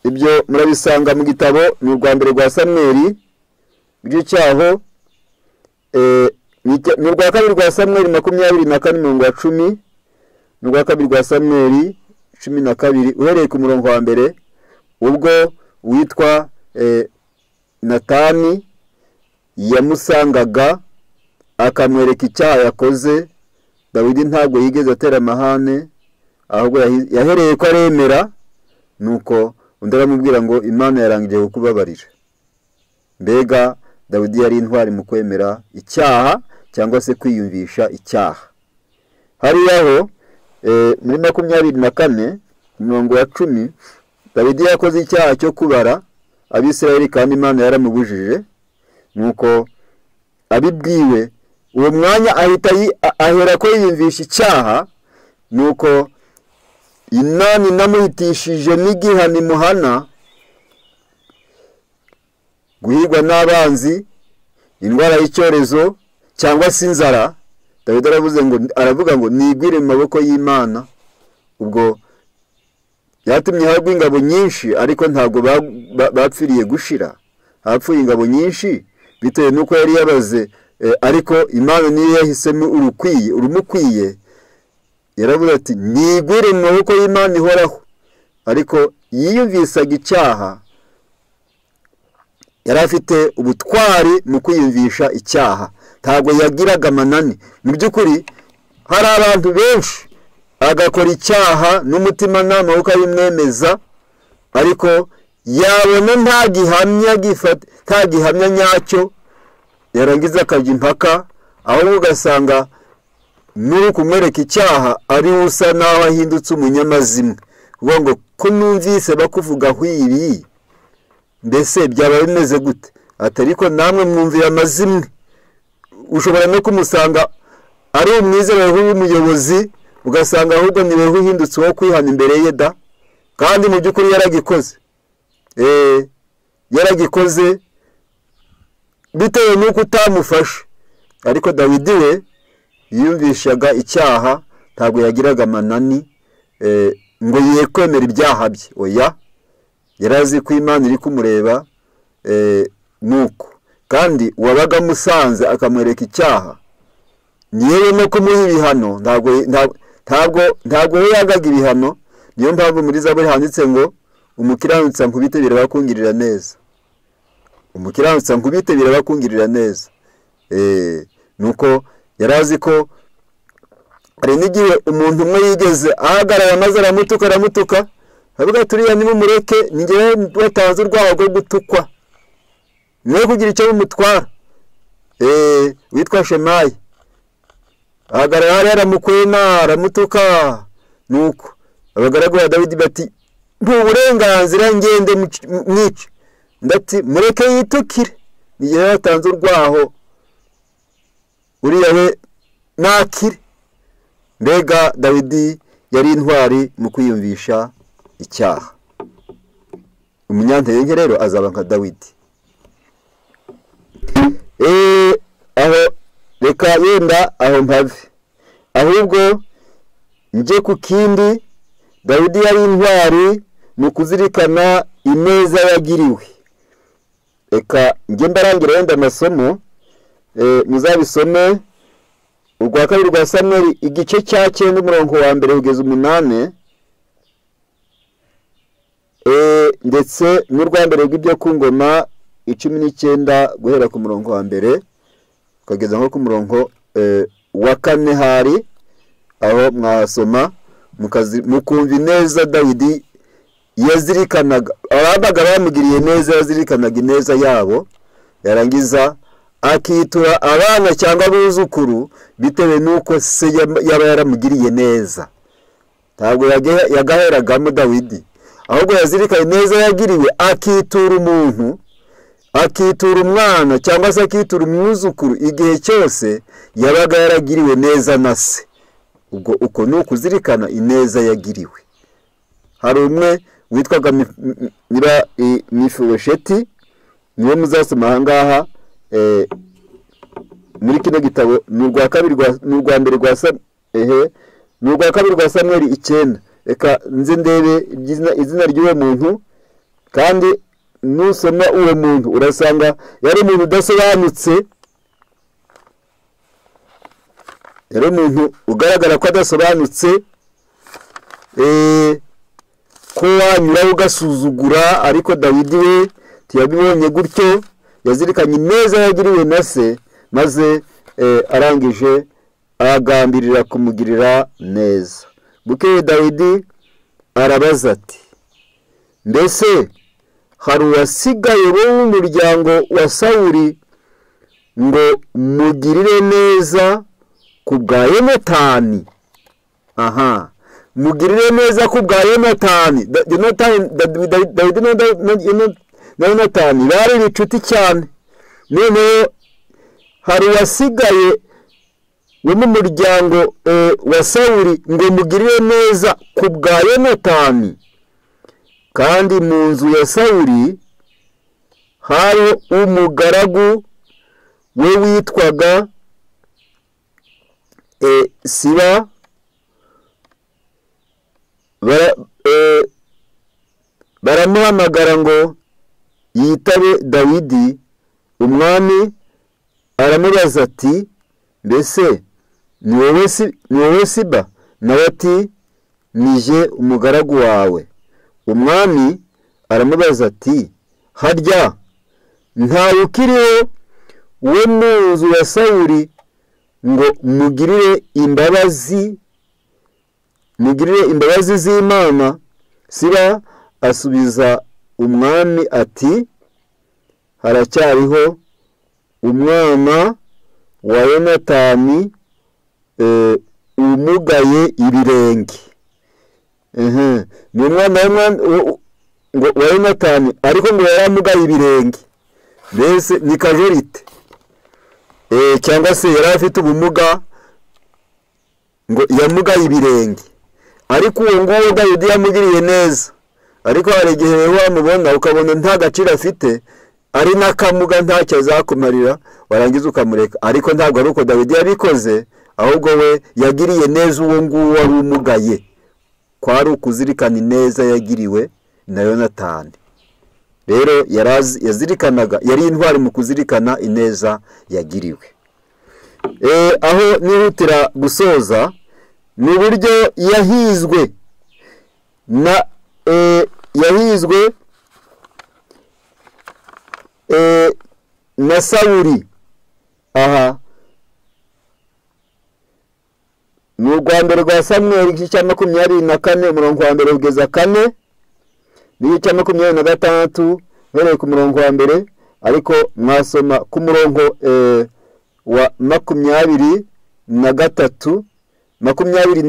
ibyo murabisanga mu gitabo ni urwa mbere rwa samweri rw'icyaho ni urwa kabiri rwa samweri makumyabiri na kane mirongo ya cumi ni urwa kabiri rwa samweri cumi na kabiri uhereye ku murongo wa mbere ubwo witwa natani yamusangaga akamwereka icyaha yakoze dawidi ntabwo yigeze atera amahane ahubwo yahereye ko aremera nuko undi aramubwira ngo imana yarangije kukubabarira mbega dawidi yari intwari mu kwemera icyaha cyangwa se kwiyumvisha icyaha hariya ho muri makumyabiri na kane mirongo ya cumi dawidi yakoze icyaha cyo kubara abisirayeli kandi imana yaramubujije nuko abibwiwe uwo mwanya ahita ahera ko yiyumvisha icyaha nuko inani inamuhitishije n'igihano imuhana guhigwa n'abanzi indwara y'icyorezo cyangwa se inzara dawidi aravuze ngo aravuga ngo nigwire mu maboko y'imana ubwo yatumye hagwa ingabo nyinshi ariko ntabwo bapfiriye gushira hapfuye ingabo nyinshi bitewe n'uko yari yabaze ariko imana niyo yahisemo urukwiye urumukwiye yaravuga ati nigwire mu maboko y'imana ihoraho ariko yiyumvisaga icyaha yari afite ubutwari mu kwiyumvisha icyaha ntabwo yagiraga amanani mu by'ukuri hari abantu benshi agakora icyaha n'umutimanama kuko abimwemeza ariko yabona nta gihamya nyacyo yarangiza akajya impaka ahubwo ugasanga n'uri kumwereka icyaha ari we usa naho ahindutse umunyamazimwe uvuga ngo ko numvise bakuvuga hwiri mbese byaba bimeze gute atari ko namwe mwumvira amazimwe ushobora no kumusanga ari umwizerewe w'umuyobozi ugasanga ahubwo ni wowe uhindutse uwo kwihana imbere ye da kandi mu by'ukuri yaragikoze eee yaragikoze bitewe n'uko utamufashe ariko dawidi we yiyumvishaga icyaha ntabwo yagiraga amanani ngo ye kwemera ibyaha bye oya yari azi ko imana iri kumureba nuko kandi uwabaga amusanze akamwereka icyaha yewe no kumuha ibihano ntabwo ntabwo ntabwo we yagaga ibihano niyo mpamvu muri zaburi handitse ngo umukiranutsa nkubite birabakungirira neza umukiranutsa nkubite birabakungirira neza nuko yari azi ko hari n'igihe umuntu umwe yigeze ahagarara maze aramutuka aramutuka avuga turiya nimumureke ngewe watanze urwara rwo gutukwa niwe kugira icyo bimutwara witwa shemayi ahagarara hariya aramukwena aramutuka nuko abagaragu ba dawidi bati uburenganzira ngende mwice ndati mureke yitukire igihe yatanze urwaho uriya we ntakire mbega dawidi yari intwari mu kwiyumvisha icyaha umunyantege nke rero azaba nka dawidi aho reka yenda aho mpave ahubwo njye ku kindi dawidi yari intwari ni ukuzirikana ineza yagiriwe reka njye mbarangira wenda amasomo muzabisome urwa kabiri rwa samweri igice cya cyenda umurongo wa mbere kugeza umunani ndetse n'urwa mbere rw'ibyo ku ngoma icumi n'icyenda guhera ku murongo wa mbere ukageza nko ku murongo wa kane hari aho mwahasoma mukumva ineza dawidi yazirikanaga ababaga bamugiriye neza yazirikanaga ineza yabo yarangiza akitura abana cyangwa abuzukuru bitewe n'uko se yaba yaramugiriye neza ntabwo yagaheragamo dawidi ahubwo yazirikanye neza yagiriwe akitura umuntu akitura umwana cyangwa se akitura umwuzukuru igihe cyose yabaga yaragiriwe neza na se ubwo uko ni ukuzirikana ineza yagiriwe hari umwe witwaga mifuwesheti niwe muzasoma ahangaha muri kino gitabo ni urwa mbere rwa ehe ni urwa kabiri rwa samweri icyenda reka nze ndebe izina ry'uwo muntu kandi nusoma uwo muntu urasanga yari umuntu udasobanutse yari umuntu ugaragara ko adasobanutse ko wanyura ugasuzugura ariko dawidi we ntiyabibonye gutyo yazirikanye neza yagiriwe na se maze arangije agambirira kumugirira neza bukeye dawidi arabaza ati mbese hari uwasigaye bo w'umuryango wa sawuri ngo mugirire neza ku bwa yonatani aha mugirire neza ku bwa yonatani dawidi na yonatani bari inshuti cyane noneho hari uwasigaye wo mu muryango wa sawuri ngo mugirire neza ku bwa yonatani kandi mu nzu ya sawuri hari umugaragu we witwaga siba baramuhamagara ngo yitabe dawidi umwami aramubaza ati mbese ni wowe siba nawe ati nije umugaragu wawe umwami aramubaza ati harya ntawe ukiriho we mu nzu ya sawuri ngo mugirire imbabazi mugirire imbabazi z'imana siba asubiza umwami ati haracyariho umwana wa yonatani umugaye ibirenge ni umwana wa yonatani ariko ngo yari amugaye ibirenge mbese ni kajorite cyangwa se yari afite ubumuga ngo yamugaye ibirenge ariko uwo nguwo dawidi yamugiriye neza ariko hari igihe wamubona ukabona nta gaciro afite ari n'akamuga ntacyo azakumarira warangiza ukamureka ariko ntabwo ari uko dawidi yabikoze ahubwo we yagiriye neza uwo nguwo wari umugaye ko ari ukuzirikana ineza yagiriwe na yonatani rero yazirikanaga yari intwari mu kuzirikana ineza yagiriwe aho nihutira gusoza ni uburyo yahizwe na yahizwe na sawuri aha ni urwanda rwa samweri igice cya makumyabiri na kane umurongo wa mbere kugeza kane n'igice cya makumyabiri na gatandatu mbereye ku murongo wa mbere ariko mwasoma ku murongo wa makumyabiri na gatatu makumyabiri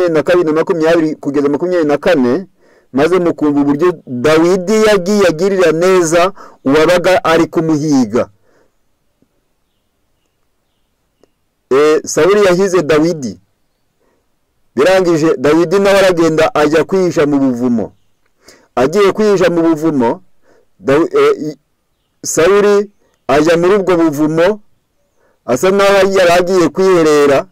na kabiri na makumyabiri kugeza makumyabiri na kane maze mukumva uburyo dawidi yagiye agirira neza uwabaga ari kumuhiga sawuri yahize dawidi birangije dawidi nawe aragenda ajya kwihisha mu buvumo agiye kwihisha mu buvumo sawuri ajya muri ubwo buvumo asa naho yari agiye kwiherera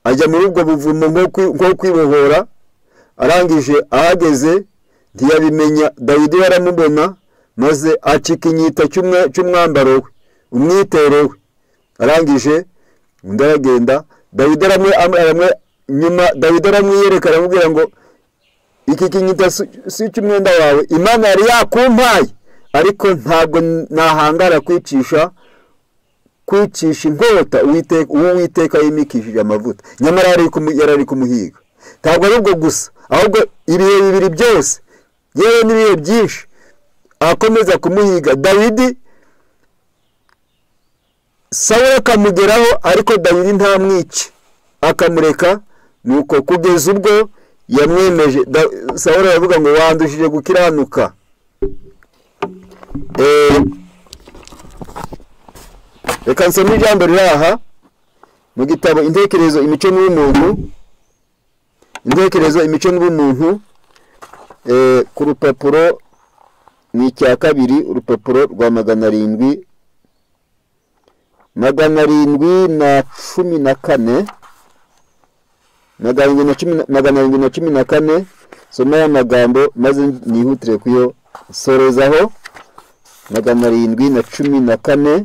ajya muri ubwo buvumo nko kwibohora arangije ahageze ntiyabimenya dawidi baramubona maze acika inyita cy'umwambaro we umwitero we arangije undi aragenda dawidi nyuma dawidi aramwiyereka aramubwira ngo iki kinyita si icy'umwenda wawe imana yari yakumpaye ariko ntabwo nahangara kwicisha kwicisha inkota uwo witeka yimikishije amavuta nyamara yari ari kumuhiga ntabwo ari ubwo gusa ahubwo ibihe bibiri byose yewe n'ibihe byinshi akomeza kumuhiga dawidi sawe akamugeraho ariko dawidi ntamwice akamureka nuko kugeza ubwo yamwemeje sawe aravuga ngo wandushije gukiranuka reka nsome ijambo riri aha mu gitabo intekerezo imico n'ubumuntu intekerezo imico n'ubumuntu ku rupapuro ni icya kabiri urupapuro rwa magana arindwi magana arindwi na cumi na kane magana arindwi na cumi na kane soma aya magambo maze nihutire kuyo sorozaho magana arindwi na cumi na kane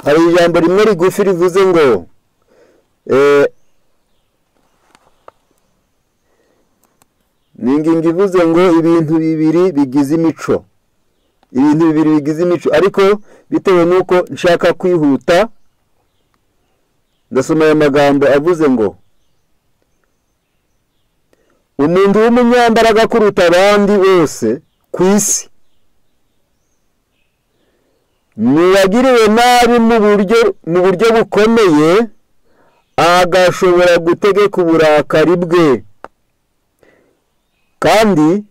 hari ijambo rimwe rigufi rivuze ngo ni ingingo ivuze ngo ibintu bibiri bigize imico ibintu bibiri bigize imico ariko bitewe n'uko nshaka kwihuta ndasoma aya magambo avuze ngo umuntu w'umunyambaraga kuruta abandi bose ku isi ntiyagiriwe nabi mu buryo bukomeye agashobora gutegeka uburakari bwe kandi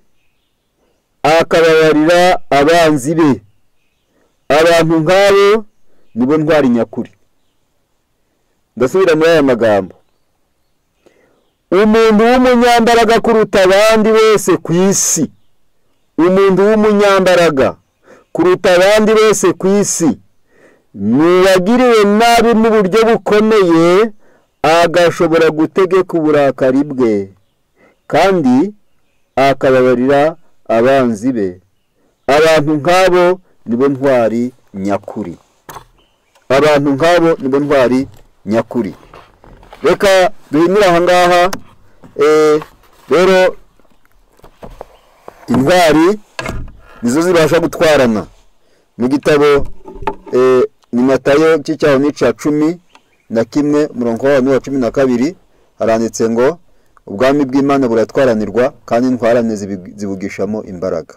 akababarira abanzi be abantu nk'abo nibo ntwari nyakuri ndasubira muri aya magambo umuntu w'umunyambaraga kuruta abandi bose ku isi umuntu w'umunyambaraga kuruta abandi bose ku isi ntiyagiriwe nabi mu buryo bukomeye agashobora gutegeka uburakari bwe kandi akababarira abanzi be abantu nk'abo nibo ntwari nyakuri abantu nk'abo nibo ntwari nyakuri reka duhindure aha ngaha rero intwari nizo zibasha gutwarana mu gitabo ni matayo cy'icyaho n'icya cumi na kimwe umurongo w'abantu wa cumi na kabiri haranditse ngo ubwami bw'imana buratwaranirwa kandi intwarane zibugishamo imbaraga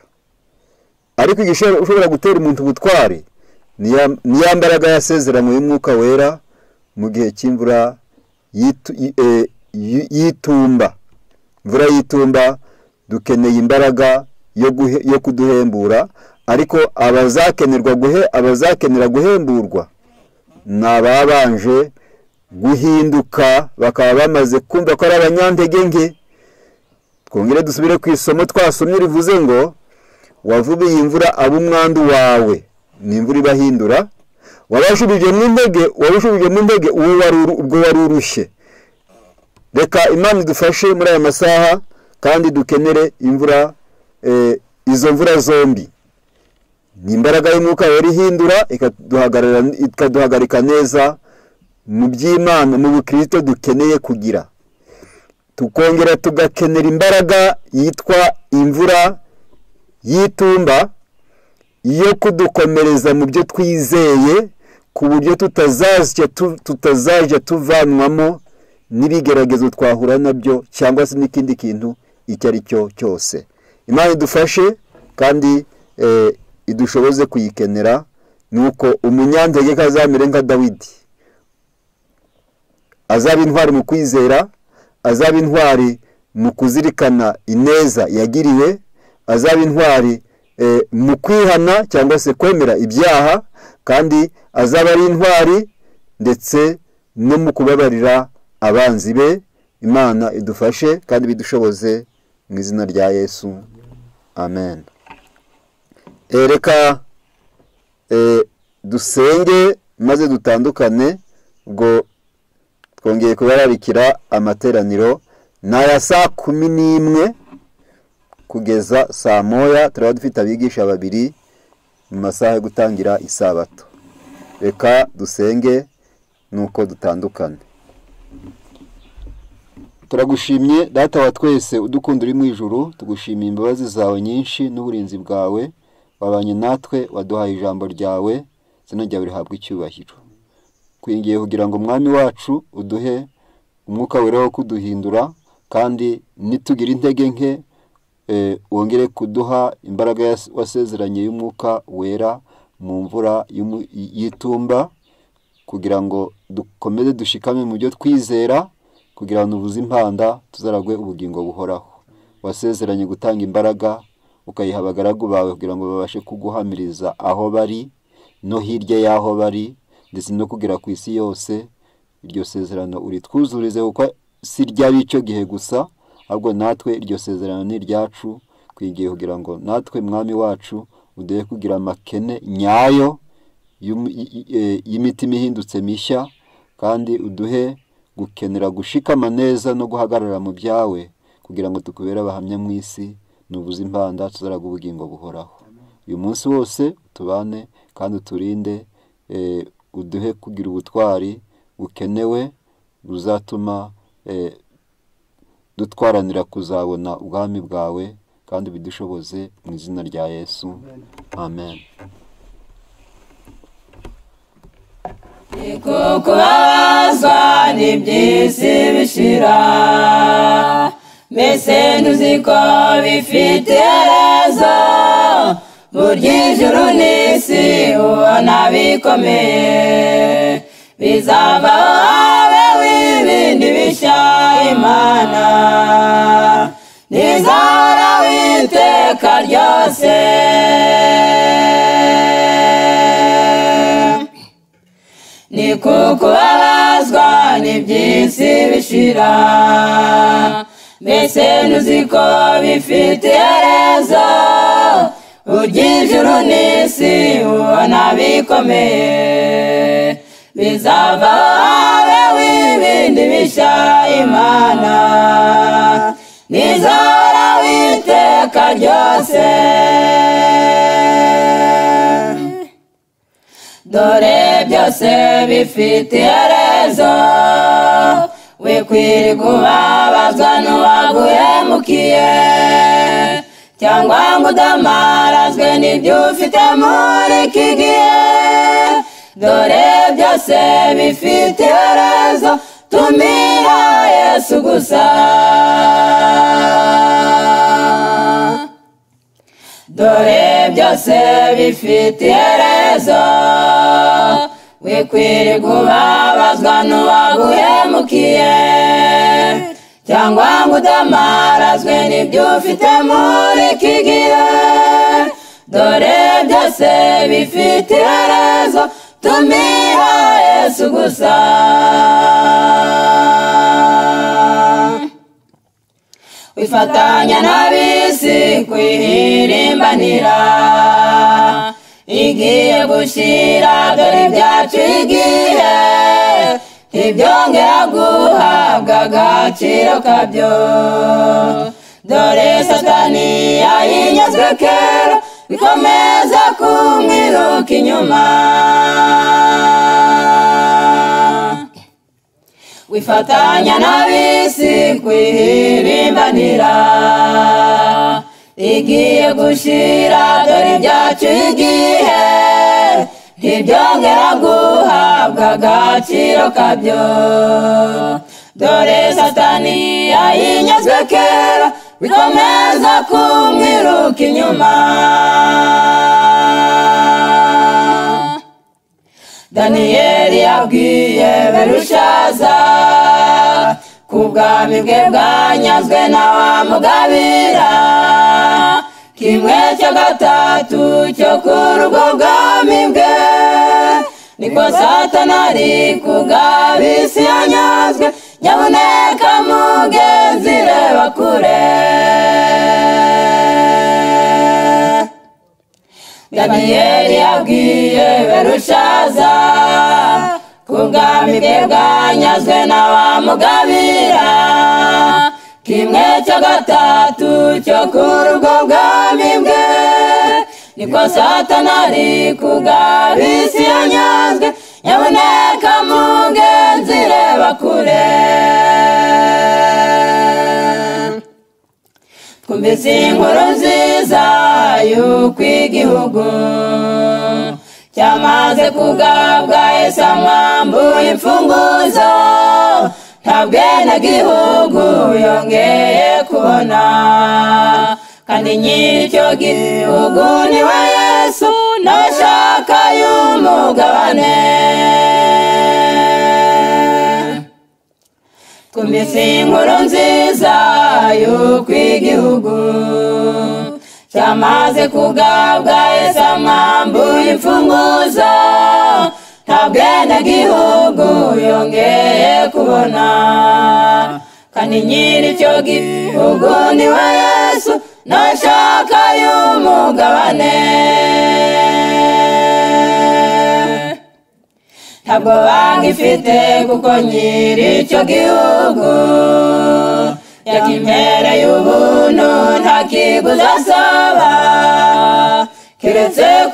ariko igishobora ushobora gutera umuntu ubutwari ni ya- ni ya mbaraga yasezeranywe y'umwuka wera mu gihe cy'imvura yitu- yi- eh, yi- y'itumba imvura y'itumba dukeneye imbaraga yo guhe- yo kuduhembura ariko abazakenerwa guhe abazakenera guhemburwa ni ababanje guhinduka bakaba bamaze kumva ko ari abanyantege nke twongere dusubire ku isomo twasomye rivuze ngo wavubiye imvura aba umwandu wawe ni imvura ibahindura wabashubijemo intege wabashubijemo intege uwo wari uru- ubwo wari urushye reka imana idufashe muri aya masaha kandi dukenere imvura eh, izo mvura zombi ni imbaraga y'umwuka wera ihindura ikaduhagarara- ikaduhagarika neza mu by'imana mu bukristo dukeneye kugira tukongera tugakenera imbaraga yitwa imvura y'itumba yo kudukomereza mu byo twizeye ku buryo tutazajya tu- tutazajya tuvanwamo n'ibigeragezo twahura nabyo cyangwa se n'ikindi kintu icyo ari cyo cyose imana idufashe kandi eh, idushoboze kuyikenera ni uko umunyantege ko azamere nka dawidi azaba intwari mu kwizera azaba intwari mu kuzirikana ineza yagiriwe azaba intwari eh, mu kwihana cyangwa se kwemera ibyaha kandi azaba ari intwari ndetse no mu kubabarira abanzi be imana idufashe kandi bidushoboze mu izina rya yesu amen Eh, reka eh, dusenge maze dutandukane ubwo twongeye kubararikira amateraniro ni aya saa kumi n'imwe kugeza saa moya turaba dufite abigisha babiri mu masaha yo gutangira isabato reka dusenge nuko dutandukane turagushimye data wa twese udukunda uri mu ijuru tugushimiye imbabazi zawe nyinshi n'uburinzi bwawe wabanye natwe waduhaye ijambo ryawe izina ryawe rihabwa icyubahiro twingiye kugira ngo umwami wacu uduhe umwuka wera wo kuduhindura kandi nitugire intege nke eh, wongere kuduha imbaraga yas- wasezeranye y'umwuka wera mu mvura y'umu- y'itumba kugira ngo dukomeze dushikame mu byo twizera kugira ngo ntubuze impanda tuzaragwe ubugingo buhoraho wasezeranye gutanga imbaraga ukayiha abagaragu bawe kugira ngo babashe kuguhamiriza aho bari no hirya y'aho bari ndetse no kugera ku isi yose iryo sezerano uritwuzurize kuko si ry'ab'icyo gihe gusa ahubwo natwe iryo sezerano ni iryacu twigiye kugira ngo natwe mwami wacu uduhe kugira amakene nyayo y'um- y- y- eh, y'imitima ihindutse mishya kandi uduhe gukenera gushikama neza no guhagarara mu byawe kugira ngo tukubere abahamya mu isi nubuze impanda tuzaraga ubugingo buhoraho uyu munsi wose tubane kandi uturinde eh, uduhe kugira ubutwari bukenewe buzatuma eh, dutwaranira kuzabona ubwami bwawe kandi bidushoboze mu izina rya yesu amen Niko kubabazwa n'iby'isi bishira mbese ntuzi ko bifite rezo burya ijuru n'isi ubona bikomeye bizavaho habeho ibindi bishya imana ntizahoraho iteka ryose ni kukubabazwa n'iby'isi bishira mbese ntuzi ko bifite rezo burya ijuru n'isi ubona bikomeye bizava habeho ibindi bishya imana ntizahoraho iteka ryose dore byose bifite rezo wikwiriye kubabazwa n'uwaguhemukiye cyangwa ngo udamarazwe n'ibyo ufite muri iki gihe dore byose bifite rezo tumira yesu gusa dore byose bifite iherezo wikwiriye kubabazwa n'uwaguhemukiye cyangwa ngo udamarazwe n'ibyo ufite muri iki gihe dore byose bifite iherezo tumira yesu gusa wifatanya n'ab'isi kwihirimbanira igiye gushyira dore ibyacu igihe ntibyongera guhabwa agaciro kabyo dore satani yayinyazwe kera bikomeza kumwiruka inyuma wifatanya n'ab'isi kwihirimbanira igiye gushyira dore ibyacu igihe ntibyongera guhabwa agaciro kabyo dore satani yayinyazwe kera bikomeza kumwiruka inyuma daniyeli yabwiye berushaza ku bwami bwe bwanyazwe na wa mugabira kimwe cya gatatu cyo kuri ubwo bwami bwe niko satana ari kugabisi yanyazwe nyabuneka mugenzi reba kure daniyeli yabwiye berushaza ku bwami bwe bwanyazwe na wa mugabira kimwe cya gatatu cyo kuri ubwo bwami bwe niko satana ari kugabisi yanyazwe nyaboneka mugenzi reba kure twumvise inkuru nziza y'uko igihugu cyamaze kugabwa isamambuye imfunguzo nta bwenegihugu yongeye kubona kandi nyir'icyo gihugu ni we yesu n'abashaka y'umugabane twumvise inkuru nziza y'uko igihugu cyamaze kugabwa isamambuye imfunguzo nta bwenegihugu yongeye kubona kandi nyir'icyo gihugu ni we yesu n'ashaka y'umugabane ntabwo bagifite kuko nyir'icyo gihugu yakimera y'ubuntu ntakiguzi asaba keretse